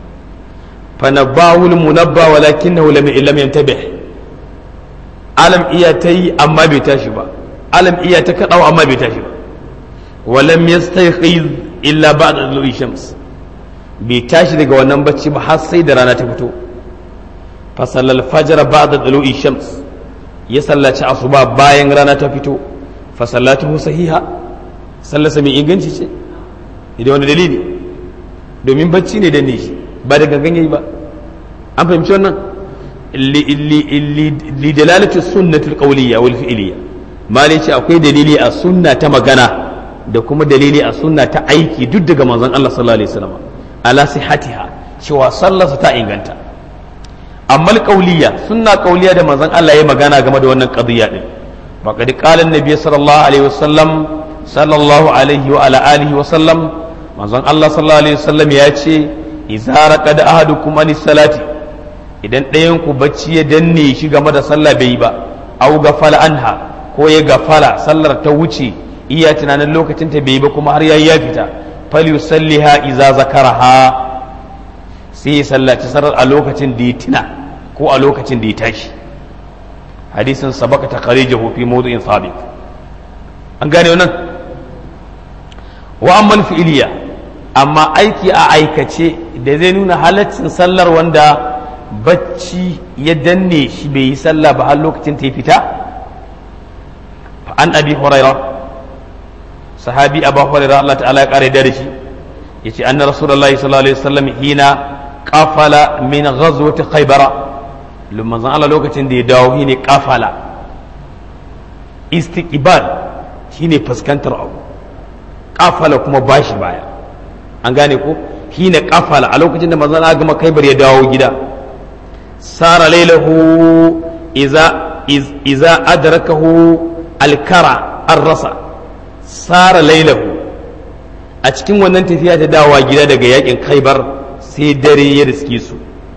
فنباه المنبى ولكنه لم لم ينتبه alam iya ta yi amma bai tashi ba alam iya ta kaɗawa amma bai tashi ba walam yastayqiz illa ba'da dulu'i shams bai tashi daga wannan bacci ba har sai da rana ta fito fa sallal fajr ba'da dulu'i shams ya sallaci asuba bayan rana ta fito fa sallatuhu sahiha sallasa mai inganci ce idan wani dalili domin bacci ne danne shi ba da gangan yayi ba an fahimci wannan li dalalati sunnati alqawliya wal fi'liya malai ce akwai dalili a sunna ta magana da kuma dalili a sunna ta aiki duk daga manzon Allah sallallahu alaihi wasallam ala sihatiha cewa sallarsa ta inganta amma alqawliya sunna qawliya da manzon Allah ya magana game da wannan qadiyya din faqad qala an-nabiy sallallahu alaihi wasallam sallallahu alaihi wa ala alihi wa sallam manzon Allah sallallahu alaihi wasallam ya ce idza raqad ahadukum anis salati idan ɗayan ku bacci ya danne shi game da sallah bai yi ba au gafala anha ko ya gafala sallar ta wuce iya tunanin lokacin ta bai yi ba kuma har yayi ya fita falyusalliha idza zakaraha sai ya sallaci sarar a lokacin da ya tuna ko a lokacin da ya tashi hadisin sabaka ta kharijahu fi mawdu'in sabit an gane wannan wa amma fi'iliya amma aiki a aikace da zai nuna halaccin sallar wanda bacci ya danne shi bai yi sallah ba har lokacin ta fita an abi huraira sahabi abu huraira Allah ta'ala ya kare da shi yace anna rasulullahi sallallahu alaihi wasallam hina qafala min ghazwati khaybara lumman zan Allah lokacin da ya dawo shine qafala istiqbal shine fuskantar abu qafala kuma bashi baya an gane ko hina qafala a lokacin da manzon Allah gama khaybar ya dawo gida sara lailahu iza iza adrakahu alkara arrasa sara lailahu a cikin wannan tafiya ta dawowa gida daga yakin khaibar sai dare ya riske su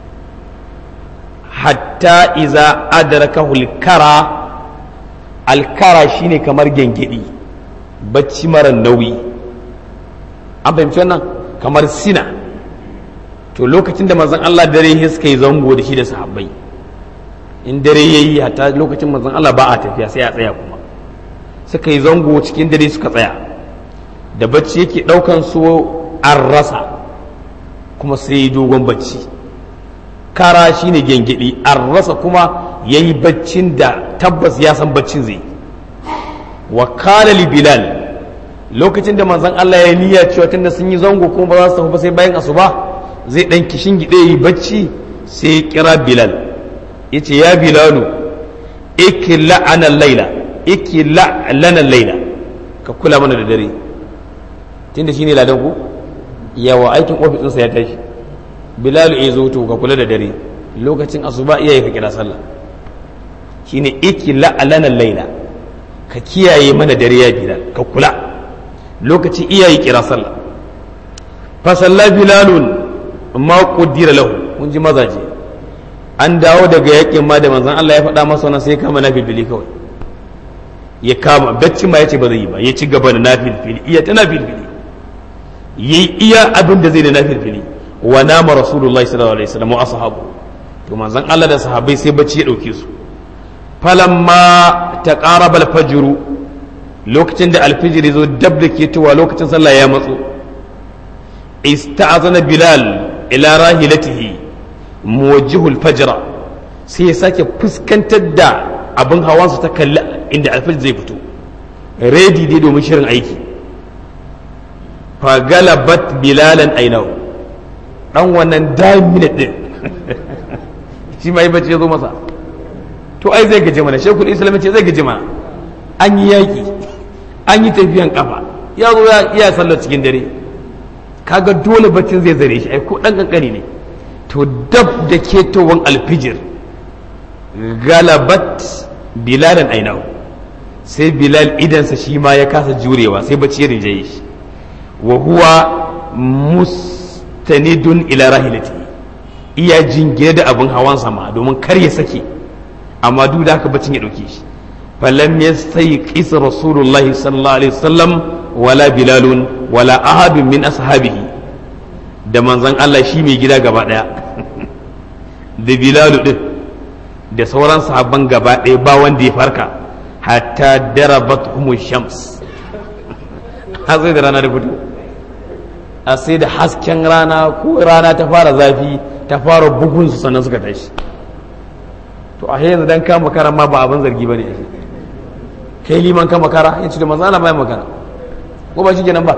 hatta iza adrakahu alkara alkara shine kamar gengedi bacci mara nauyi an fahimci wannan kamar sina to lokacin da manzon Allah dare ya suka yi zango da shi da sahabbai in dare ya yi hatta lokacin manzon Allah ba a tafiya sai a tsaya kuma suka yi zango cikin dare suka tsaya da bacci yake ɗaukan su an rasa kuma sai yi dogon bacci kara shine gengedi an rasa kuma ya yi baccin da tabbas ya san baccin zai wa kala li bilal lokacin da manzon Allah ya niyya cewa tunda sun yi zango kuma ba za su tafi ba sai bayan asuba zai dan kishin gide yi bacci sai ya kira bilal yace ya bilalu ikla ana laila ikla lana laila ka kula mana da dare tunda shine ladan ku yawa aikin ofis ɗinsa ya tashi bilalu ya zo to ka kula da dare lokacin asuba iyaye ka kira sallah shine ikla lana laila ka kiyaye mana dare ya bilal ka kula lokaci iyaye kira sallah fa salla bilalun ma qaddira lahu mun ji mazaje an dawo daga yakin ma da manzon Allah ya faɗa masa wannan sai kama nafilfili kawai ya kama bacci ma yace ba zai yi ba ya ci gaba da nafilfili iya ta nafilfili yayi iya abin da zai da nafilfili wa nama rasulullahi sallallahu alaihi wasallam wa ashabu to manzon Allah da sahabbai sai bacci ya dauke su falamma taqaraba al-fajr lokacin da alfijiri zo dab da ke tuwa lokacin sallah ya matso ista'azana bilal ila rahilatihi muwajjihul fajra sai ya sake fuskantar da abin hawansa ta kalli inda alfijir zai fito redi dai domin shirin aiki fa galabat bilalan ainahu dan wannan dime minute din shi ma yi bacci ya zo masa to ai zai gaje mana shekul islam ce zai gaje mana an yi yaƙi an yi tafiyan kafa ya zo ya iya sallar cikin dare kaga dole baccin zai zare shi ai ko dan kankani ne to dab da ketowan alfijir galabat bilalan ainahu sai bilal idansa shi ma ya kasa jurewa sai bacci ya rinjaye shi wa huwa mustanidun ila rahilati iya jingire da abin hawan sama domin kar ya sake amma duk da haka bacin ya dauke shi falam yastayqis rasulullahi sallallahu alaihi wasallam wala bilalun wala ahadun min ashabihi da manzon Allah shi mai gida gaba daya da bilalu din da sauran sahabban gaba daya ba wanda ya farka hatta darabat humu shams har sai da rana da fito a sai da hasken rana ko rana ta fara zafi ta fara bugun su sannan suka tashi to a yanzu dan kama makara ma ba abin zargi bane kai liman kama makara ya ce da manzo Allah bai makara ko ba shi kenan ba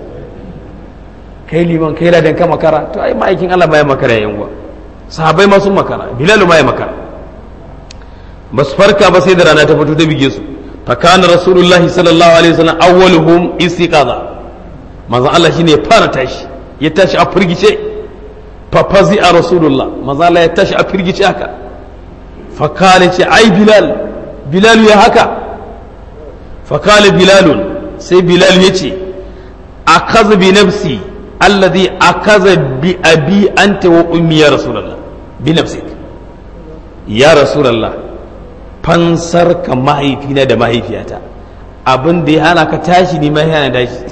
kai liman kai ladan kama makara to ai ma'aikin Allah bai makara yayin uwa sahabbai ma sun makara bilal ma ya makara ba su farka ba sai da rana ta fito ta bige su fa kana rasulullahi sallallahu alaihi wasallam awwaluhum istiqaza manzo Allah shine ya fara tashi ya tashi a firgice fa fazi a rasulullah manzo Allah ya tashi a firgice haka fa kana ce ai bilal bilal ya haka fa kana bilalun sai bilal ya ce akazu bi nafsi alladhi akaza bi abi anta wa ummi ya rasulullah bi nafsik ya rasulullah fansar ka mahaifina da mahaifiyata abin da ya hana ka tashi ni mai hana tashi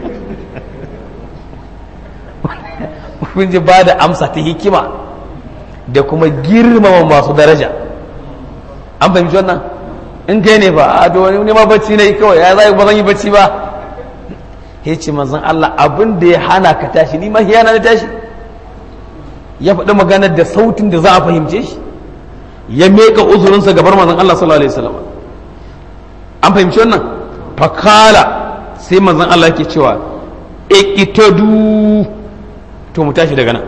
kun ji ba da amsa ta hikima da kuma girmama masu daraja an fahimci wannan in kai ne ba a to wani ma bacci ne kawai ya zai ba zan yi bacci ba ya ce manzon Allah abin da ya hana ka tashi ni ma hiyana na tashi ya faɗi maganar da sautin da za a fahimce shi ya meka uzurinsa gabar manzon Allah sallallahu alaihi wasallam an fahimci wannan fakala sai manzon Allah yake cewa ikitadu to mu tashi daga nan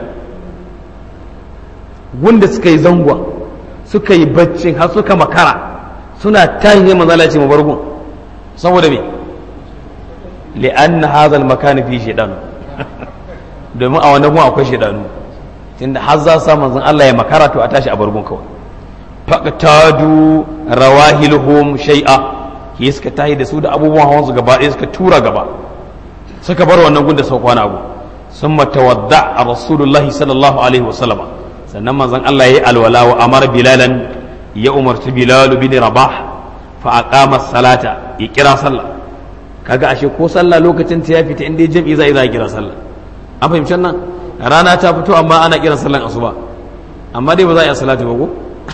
wanda suka yi zangwa suka yi baccin har suka makara suna tashi ne manzon Allah ya ce mu bargun saboda me li'anna hadha al-makan fi shaytan domin a wannan gun akwai shaydanu tunda har za sa manzon Allah ya makara to a tashi a bargun kawai faqtadu rawahiluhum shay'a ke suka tahi da su da abubuwan hawan su gaba ɗaya suka tura gaba suka bar wannan gun da sau kwana abu sun matawadda a rasulullahi sallallahu alaihi wasallam sannan manzon Allah ya yi alwala wa amara bilalan ya umarci bilalu bin rabah fa aqama salata ya kira sallah kaga ashe ko sallah lokacin ta ya fita inda jam'i za a kira sallah an fahimci nan rana ta fito amma ana kiran sallan asuba amma dai ba za a yi salatu ba ko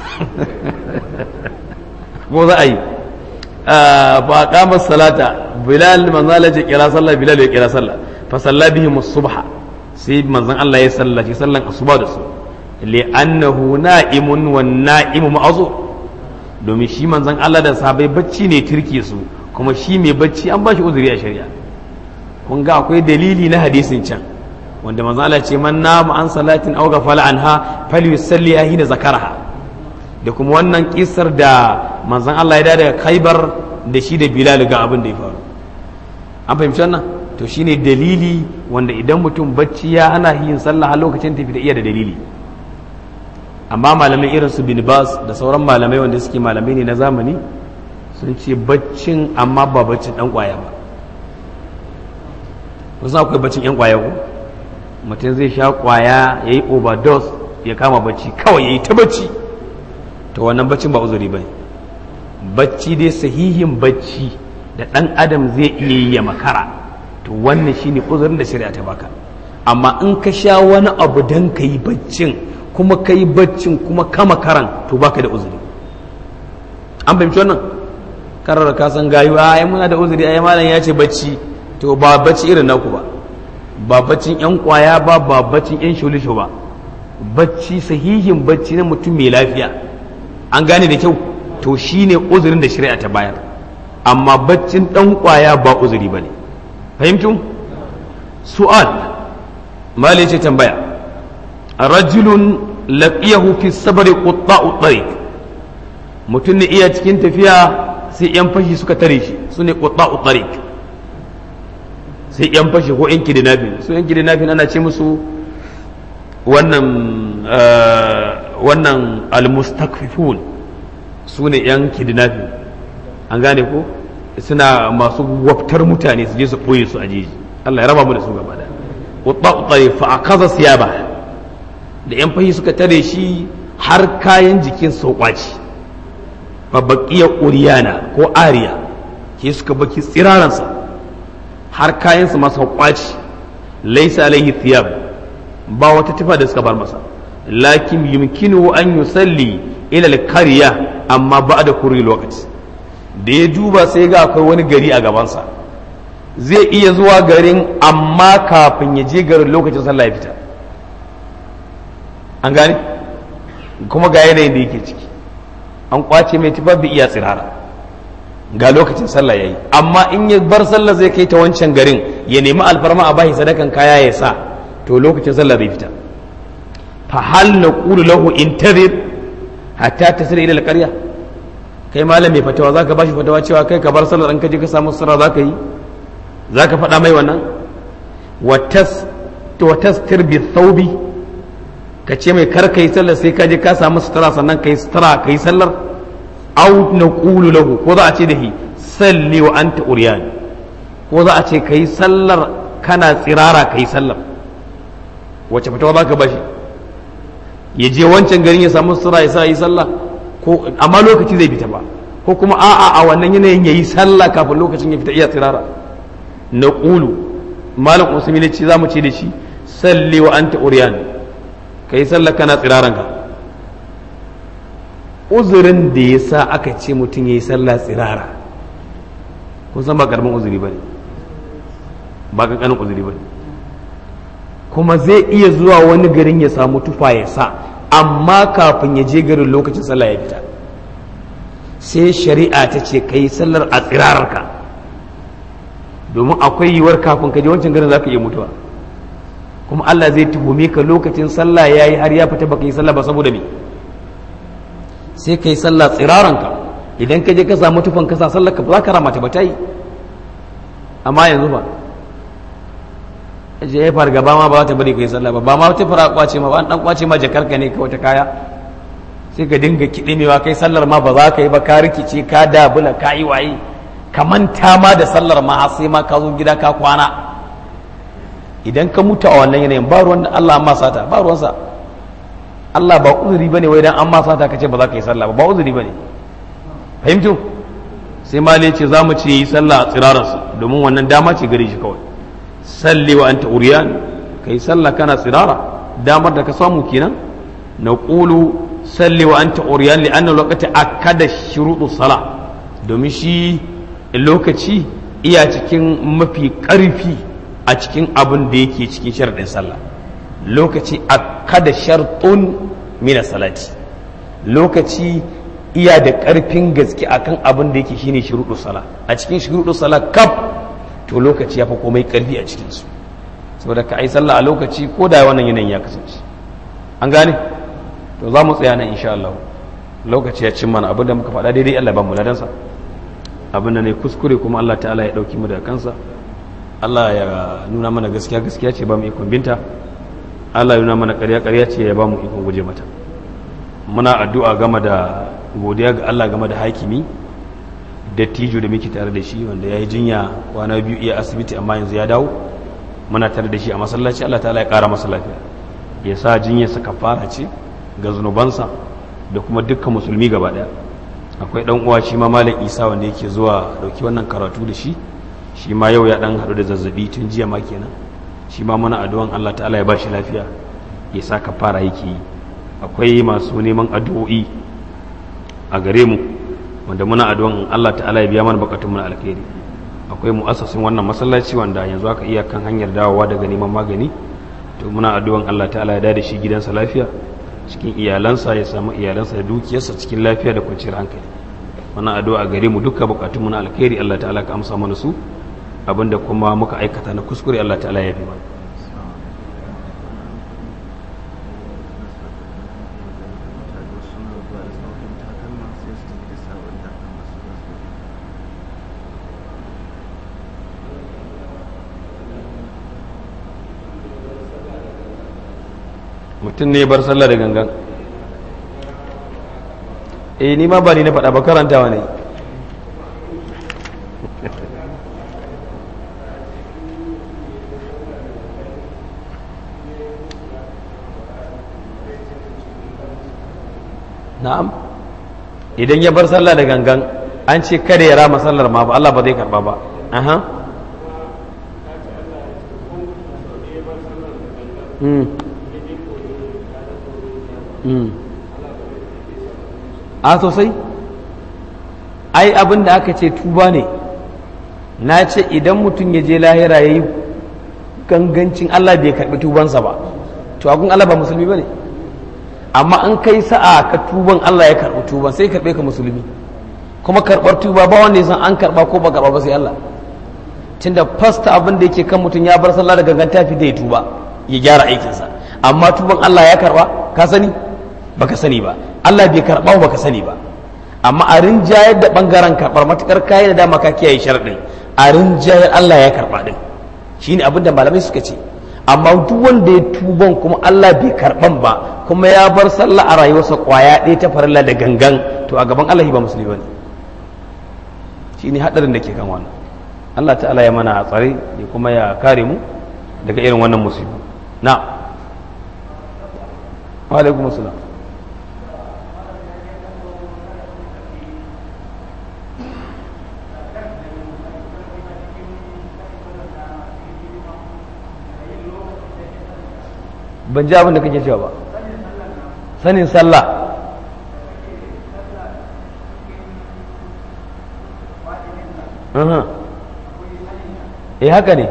ko za a yi fa qama salata bilal manzo Allah ya kira sallah bilal ya kira sallah fa salla bihim subha sai manzon Allah ya sallaci sallan asuba da su li annahu na'imun wan na'imu ma'zur domin shi manzon Allah da sahabbai bacci ne turke su kuma shi mai bacci an ba shi uzuri a shari'a kun ga akwai dalili na hadisin can wanda manzon Allah ce man nama an salatin aw ghafala anha falyusalli hina zakaraha da kuma wannan kisar da manzon Allah ya da daga Khaibar da shi da Bilal ga abin da ya faru an fahimci wannan to shine dalili wanda idan mutum bacci ya ana yin sallah a lokacin tafi da iya da dalili amma malamai irin su bin Bas da sauran malamai wanda suke malamai ne na zamani sun ce baccin amma ba baccin dan kwaya ba kusan akwai baccin yan kwaya ko mutum zai sha kwaya ya yi overdose ya kama bacci kawai ya yi ta bacci to wannan baccin ba uzuri ba bacci dai sahihin bacci da ɗan adam zai iya yi ya makara to wannan shine uzurin da shari'a ta baka amma in ka sha wani abu dan ka yi baccin kuma ka yi baccin kuma ka makaran to baka da uzuri an fahimci wannan karar ka san gayu a muna da uzuri ai malam ya ce bacci to ba bacci irin naku ba ba baccin yan kwaya ba ba baccin yan shulisho ba bacci sahihin bacci na mutum mai lafiya an gane da kyau to shine uzurin da shari'a ta bayar amma baccin dan kwaya ba uzuri bane fahimtum su'al mali ce tambaya rajulun laqiyahu fi sabri qutta'u tariq mutum ne iya cikin tafiya sai yan fashi suka tare shi su ne qutta'u tariq sai yan fashi ko yan kidnapping su yan kidnapping ana ce musu wannan wannan almustakfifun su ne yan kidnapping an gane ko suna masu waftar mutane su je su ɓoye su a jeji Allah ya raba mu da su gaba da qutta'u tariq fa akaza siyaba da yan fashi suka tare shi har kayan jikin sau kwaci fa baqiya uriyana ko ariya ke suka baki tsiraransa har kayansa masa kwaci laisa alaihi thiyab ba wata tufa da suka bar masa lakin yumkinu an yusalli ila al-qarya amma ba'da kurri lokaci da ya duba sai ga akwai wani gari a gabansa zai iya zuwa garin amma kafin ya je garin lokacin sallah ya fita an gane kuma ga yanayin da yake ciki an kwace mai tufa bi iya tsirara ga lokacin sallah yayi amma in ya bar sallah zai kai ta wancan garin ya nemi alfarma a bashi sadakan kaya ya sa to lokacin sallah zai fita fa hal naqulu lahu intazir hatta tasira ila alqarya kai malam mai fatawa zaka bashi fatawa cewa kai ka bar sallah dan ka je ka samu sirra zaka yi zaka faɗa mai wannan wa tas wa tastir bi thawbi ka ce mai kar kai sallah sai ka je ka samu sutura sannan kai sutura kai sallar aw naqulu lahu ko za a ce da shi salli wa anta uryan ko za a ce kai sallar kana tsirara kai sallar wacce fatawa za ka ba shi ya je wancan garin ya samu sura ya sa yi sallah ko amma lokaci zai fita ba ko kuma a'a a wannan yanayin ya yi sallah kafin lokacin ya fita iya tsirara na ƙulu malam usmi ne ce za mu ce da shi salli wa anta uriyan ka yi sallah kana tsiraran ka uzurin da ya sa aka ce mutum ya yi sallah tsirara kun san ba karamin uzuri ba ne ba kankanin uzuri ba ne kuma zai iya zuwa wani garin ya samu tufa ya sa amma kafin ya je garin lokacin sallah ya fita sai shari'a ta ce ka yi sallar a tsirararka domin akwai yiwuwar kafin ka je wancan garin za ka iya mutuwa kuma Allah zai tuhume ka lokacin sallah ya yi har ya fita baka yi sallah ba saboda me sai ka yi sallah tsiraranka idan ka je ka samu tufan ka sa sallar ka ba za ka ramata ba ta yi amma yanzu ba je ya fargaba ma ba za ta bari ka yi sallah ba ba ma ta fara kwace ma ba an dan kwace ma jakarka ne ka wata kaya sai ka dinga kiɗimewa kai sallar ma ba za ka yi ba ka rikice ka dabula ka yi waye ka manta ma da sallar ma har sai ma ka zo gida ka kwana idan ka mutu a wannan yanayin ba ruwan da Allah amma sata ba ruwansa Allah ba uzuri bane wai dan an ma sata kace ba za ka yi sallah ba ba uzuri bane fahimtu sai malai ce za mu ce yi sallah a tsirararsa domin wannan dama ce gare shi kawai salli wa anta uriyan kai sallah kana tsirara damar da ka samu kenan na qulu salli wa anta uriyan li anna lokaci akada shuruɗu sala domin shi lokaci iya cikin mafi ƙarfi a cikin abin da yake cikin sharaɗin sallah lokaci akada shartun mina salati lokaci iya da ƙarfin gaske akan abin da yake shine shuruɗu sala a cikin shuruɗu sala kaf to lokaci ya fi komai ƙarfi a cikinsu saboda ka ai sallah a lokaci ko da wannan yanayin ya kasance an gane to za mu tsaya nan insha Allah lokaci ya cin mana abinda muka faɗa daidai Allah ba mu ladansa abinda ne kuskure kuma Allah ta'ala ya ɗauki mu daga kansa Allah ya nuna mana gaskiya gaskiya ce ba mu ikon binta Allah ya nuna mana ƙarya ƙarya ce ya ba mu ikon guje mata muna addu'a game da godiya ga Allah game da hakimi dattijo da muke tare da shi wanda ya yi jinya kwana biyu iya asibiti amma yanzu ya dawo muna tare da shi a masallaci Allah ta'ala ya ƙara masa lafiya ya sa jinyarsa kafara ce ga zunubansa da kuma dukkan musulmi gaba daya akwai dan uwa shi ma malam isa wanda yake zuwa dauki wannan karatu da shi shi ma yau ya dan hadu da zazzabi tun jiya ma kenan shi ma muna addu'an Allah ta'ala ya ba shi lafiya ya sa kafara yake yi akwai masu neman addu'o'i a gare mu wanda muna addu'an Allah ta'ala ya biya mana bukatun mu na alkhairi akwai mu'assasin wannan masallaci wanda yanzu aka iya kan hanyar dawowa daga neman magani to muna addu'an Allah ta'ala ya dade shi gidansa lafiya cikin iyalansa ya samu iyalansa da dukiyarsa cikin lafiya da kwanciyar hankali wannan addu'a gare mu duka bukatun mu na alkhairi Allah ta'ala ka amsa mana su abinda kuma muka aikata na kuskure Allah ta'ala ya fi mana mutum ne bar sallah da gangan eh ni ma ba ni na faɗa ba karantawa ne na'am idan ya bar sallah da gangan an ce kada ya rama sallar ma ba Allah ba zai karba ba aha hmm a sosai ai abin da aka ce tuba ne na ce idan mutum ya je lahira ya yi gangancin Allah bai karɓi tubansa ba to agun Allah ba musulmi ba ne amma an kai sa'a ka tuban Allah ya karɓi tuban sai karɓe ka musulmi kuma karɓar tuba ba wanda ya san an karɓa ko ba karɓa ba sai Allah tunda fasta abin da yake kan mutum ya bar sallah da gangan tafi da ya tuba ya gyara aikinsa amma tuban Allah ya karɓa ka sani baka sani ba Allah bai karɓa baka sani ba amma a rinjayar da bangaren karɓar matukar kayi da dama ka kiyaye sharaɗin a rinjayar Allah ya karɓa din shine abin da malamai suka ce amma duk wanda ya tuban kuma Allah bai karɓan ba kuma ya bar sallah a rayuwarsa kwaya ɗaya ta farilla da gangan to a gaban Allah ba musulmi bane shine hadarin da ke kan wannan Allah ta'ala ya mana tsare ya kuma ya kare mu daga irin wannan musibu na wa alaikum assalam ban ji abin da kake cewa ba sanin sallah eh haka ne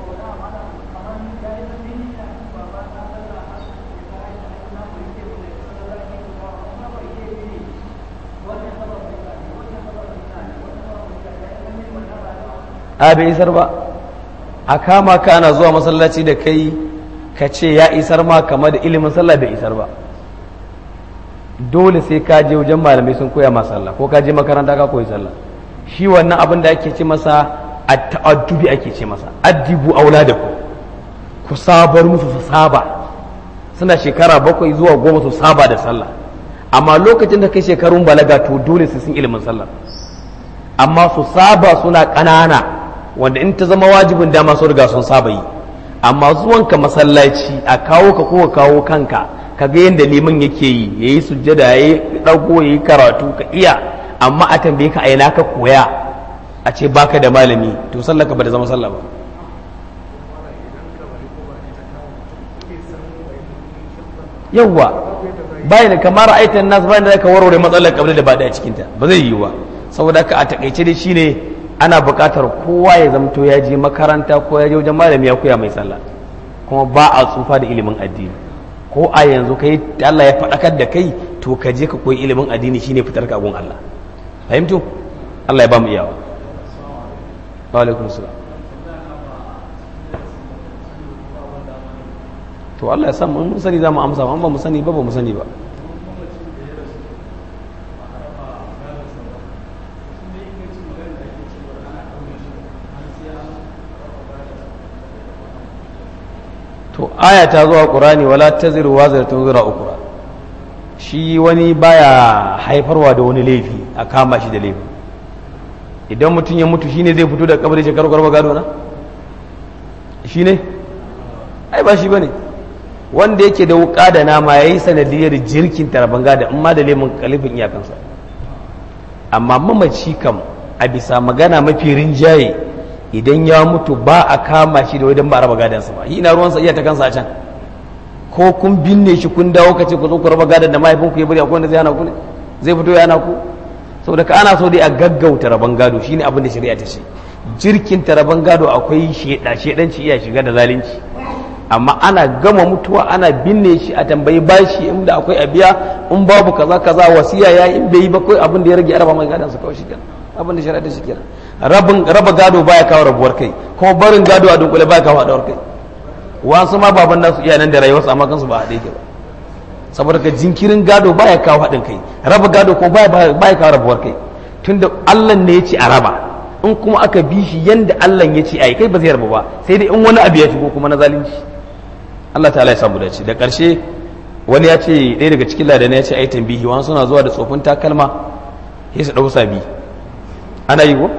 a bai isar ba a kama ka ana zuwa masallaci da kai ka ce ya isar ma kama da ilimin sallah bai isar ba dole sai ka je wajen malamai sun koya ma sallah ko ka je makaranta ka koyi sallah shi wannan abin da ake ce masa a ta'addubi ake ce masa addibu auladakum ku sabar musu su saba suna shekara bakwai zuwa goma su saba da sallah amma lokacin da kai shekarun balaga to dole su sun ilimin sallah amma su saba suna ƙanana wanda in ta zama wajibin dama sun riga sun saba yi amma zuwanka masallaci a kawo ka ko kawo kanka ka ga yadda liman yake yi ya yi sujjada ya yi ɗago ya yi karatu ka iya amma a tambaye ka aina ka koya a ce baka da malami to sallaka ba da zama sallah ba yawwa bayan kamar aitan nas bayan da ka warware matsalar kabila da ba da cikinta ba zai yiwu ba saboda haka a takaice dai shine ana buƙatar kowa ya zamto ya je makaranta ko ya je wajen malami ya koya mai sallah kuma ba a tsufa da ilimin addini ko a yanzu kai Allah ya faɗakar da kai to ka je ka koyi ilimin addini shine fitar ka gun Allah fahimtu Allah ya ba mu iyawa wa alaikum salam to Allah ya san mun sani za mu amsa amma ba mu sani ba ba mu sani ba to aya ta zuwa qur'ani wala taziru wazratun zura ukra shi wani baya haifarwa da wani laifi a kama shi da laifi idan mutum ya mutu shine zai fito da kabari shekaru garba gado na shine ai ba shi bane wanda yake da wuka da nama yayi sanadiyar jirkin tarban gada in ma da lemun kalifin iyakansa amma mamaci kam a bisa magana mafi rinjaye idan ya mutu ba a kama shi da wajen ba a raba gadansa ba ina ruwansa iya ta kansa a can ko kun binne shi kun dawo ka ce ku zo ku raba gadan da mahaifinku ya bari akwai wanda zai hana ku ne zai fito ya hana ku saboda ka ana so dai a gaggauta raban gado shine abin da shari'a ta ce jirkin ta raban gado akwai sheda shedanci iya shiga da zalunci amma ana gama mutuwa ana binne shi a tambayi bashi inda akwai a biya in babu kaza kaza wasiya ya in bai yi ba kai abin da ya rage araba mai gadan sa kawai shikenan abin da shari'a ta shi kenan rabin raba gado baya kawo rabuwar kai kuma barin gado a dunkule baya kawo haɗuwar kai wasu ma baban nasu iya nan da rayuwarsu amma kansu ba haɗe yake ba saboda ka jinkirin gado baya kawo haɗin kai raba gado ko baya kawo rabuwar kai tunda Allah ne ya ce a raba in kuma aka bi shi yanda Allah ya ce a yi kai ba zai rabu ba sai dai in wani abu ya shigo kuma na zalunci Allah ta'ala ya samu dace da ƙarshe wani ya ce ɗaya daga cikin ladana ya ce ai tambihi wani suna zuwa da tsofin takalma sai su ɗau sabi ana yi ko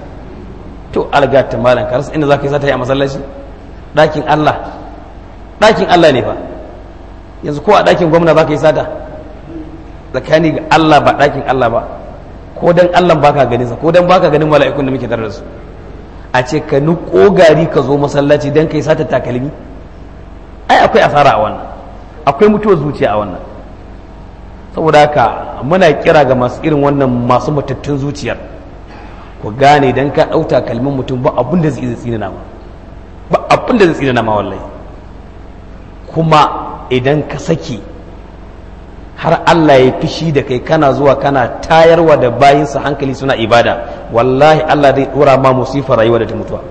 to algata malam ka rasa inda za ka yi sata yi a masallaci ɗakin Allah ɗakin Allah ne fa yanzu ko a ɗakin gwamna za ka yi sata tsakani ga Allah ba ɗakin Allah ba ko dan Allah ba ka ganin sa ko dan ba ka ganin mala'ikun da muke tare da su a ce ka nuko gari ka zo masallaci dan ka yi sata takalmi ai akwai asara a wannan akwai mutuwar zuciya a wannan saboda haka muna kira ga masu irin wannan masu matattun zuciyar ku gane dan ka ɗauta kalmin mutum ba abin da zai tsina ma ba abin da zai tsina ma wallahi kuma idan ka saki har Allah ya fishi da kai kana zuwa kana tayarwa da bayinsa hankali suna ibada wallahi Allah zai dora ma musifar rayuwa da ta mutuwa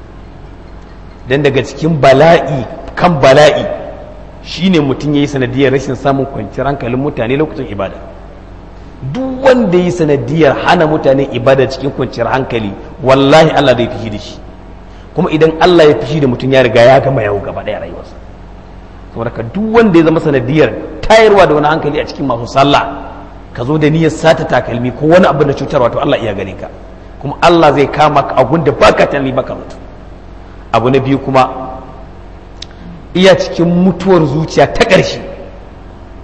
dan daga cikin bala'i kan bala'i shine mutum yayi sanadiyar rashin samun kwanciyar hankalin mutane lokacin ibada duk wanda yi sanadiyar hana mutane ibada cikin kwanciyar hankali wallahi Allah zai fishi da shi kuma idan Allah ya fishi da mutum ya riga ya gama yawo gaba daya rayuwarsa saboda ka duk wanda ya zama sanadiyar tayarwa da wani hankali a cikin masu sallah ka zo da niyyar sata takalmi ko wani abu da cutarwa to Allah iya gare ka kuma Allah zai kama ka abun da baka tani baka mutu abu na biyu kuma iya cikin mutuwar zuciya ta ƙarshe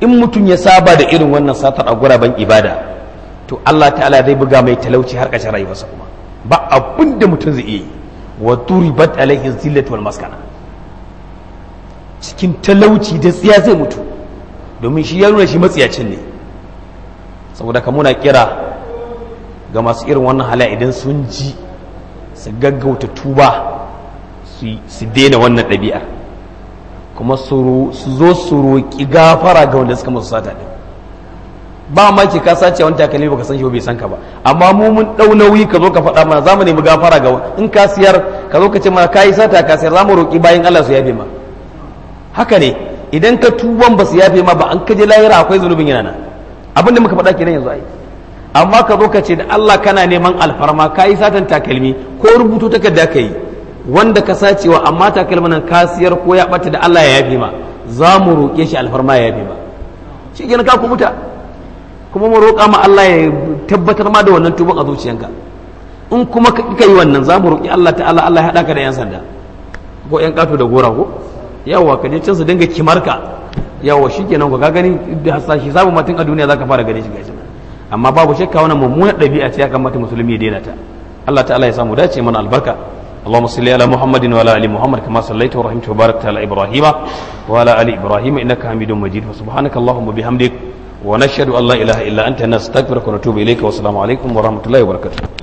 in mutum ya saba da irin wannan satar a guraben ibada to Allah ta'ala zai buga mai talauci har ƙarshen rayuwarsa kuma ba abin da mutum zai iya wa turibat alaihi zillatu wal maskana cikin talauci da tsiya zai mutu domin shi ya nuna shi matsiyacin ne saboda ka muna kira ga masu irin wannan hala idan sun ji su gaggauta tuba su daina wannan ɗabi'ar kuma su zo su roƙi gafara ga wanda suka masu sata ɗin ba ma ki ka sace wani takalmi baka san shi bai san ka ba amma mu mun dau nauyi ka zo ka faɗa mana zamu nemi gafara ga in ka siyar ka zo ka ce mana kai sata ka siyar zamu roƙi bayan Allah su yafe ma haka ne idan ka tuban ba su yafe ma ba an kaje lahira akwai zunubin yana nan abinda muka faɗa kenan yanzu ai amma ka zo ka ce da Allah kana neman alfarma kai satan takalmi ko rubutu takarda ka yi wanda ka sacewa amma takalmin nan ka siyar ko ya bata da Allah ya yafe ma za mu roƙe shi alfarma ya yafe ma shi kenan ka kubuta kuma mu roƙa ma Allah ya tabbatar ma da wannan tuban a zuciyanka in kuma ka yi wannan za mu roƙi Allah ta'ala Allah ya haɗa ka da 'yan sanda ko 'yan ƙato da gora ko yawa ka je can su dinga kimarka yawa shi kenan ku ka gani da hasashi sabu mutum a duniya za ka fara gane shi gashi amma babu shakka wannan mummunar ɗabi'a ce ya kamata musulmi ya daina ta Allah ta'ala ya samu dace mana albarka اللهم صل على محمد وعلى ال محمد كما صليت ورحمت وباركت على ابراهيم وعلى ال ابراهيم انك حميد مجيد وسبحانك اللهم وبحمدك ونشهد أن لا إله إلا أنت نستغفرك ونتوب إليك والسلام عليكم ورحمة الله وبركاته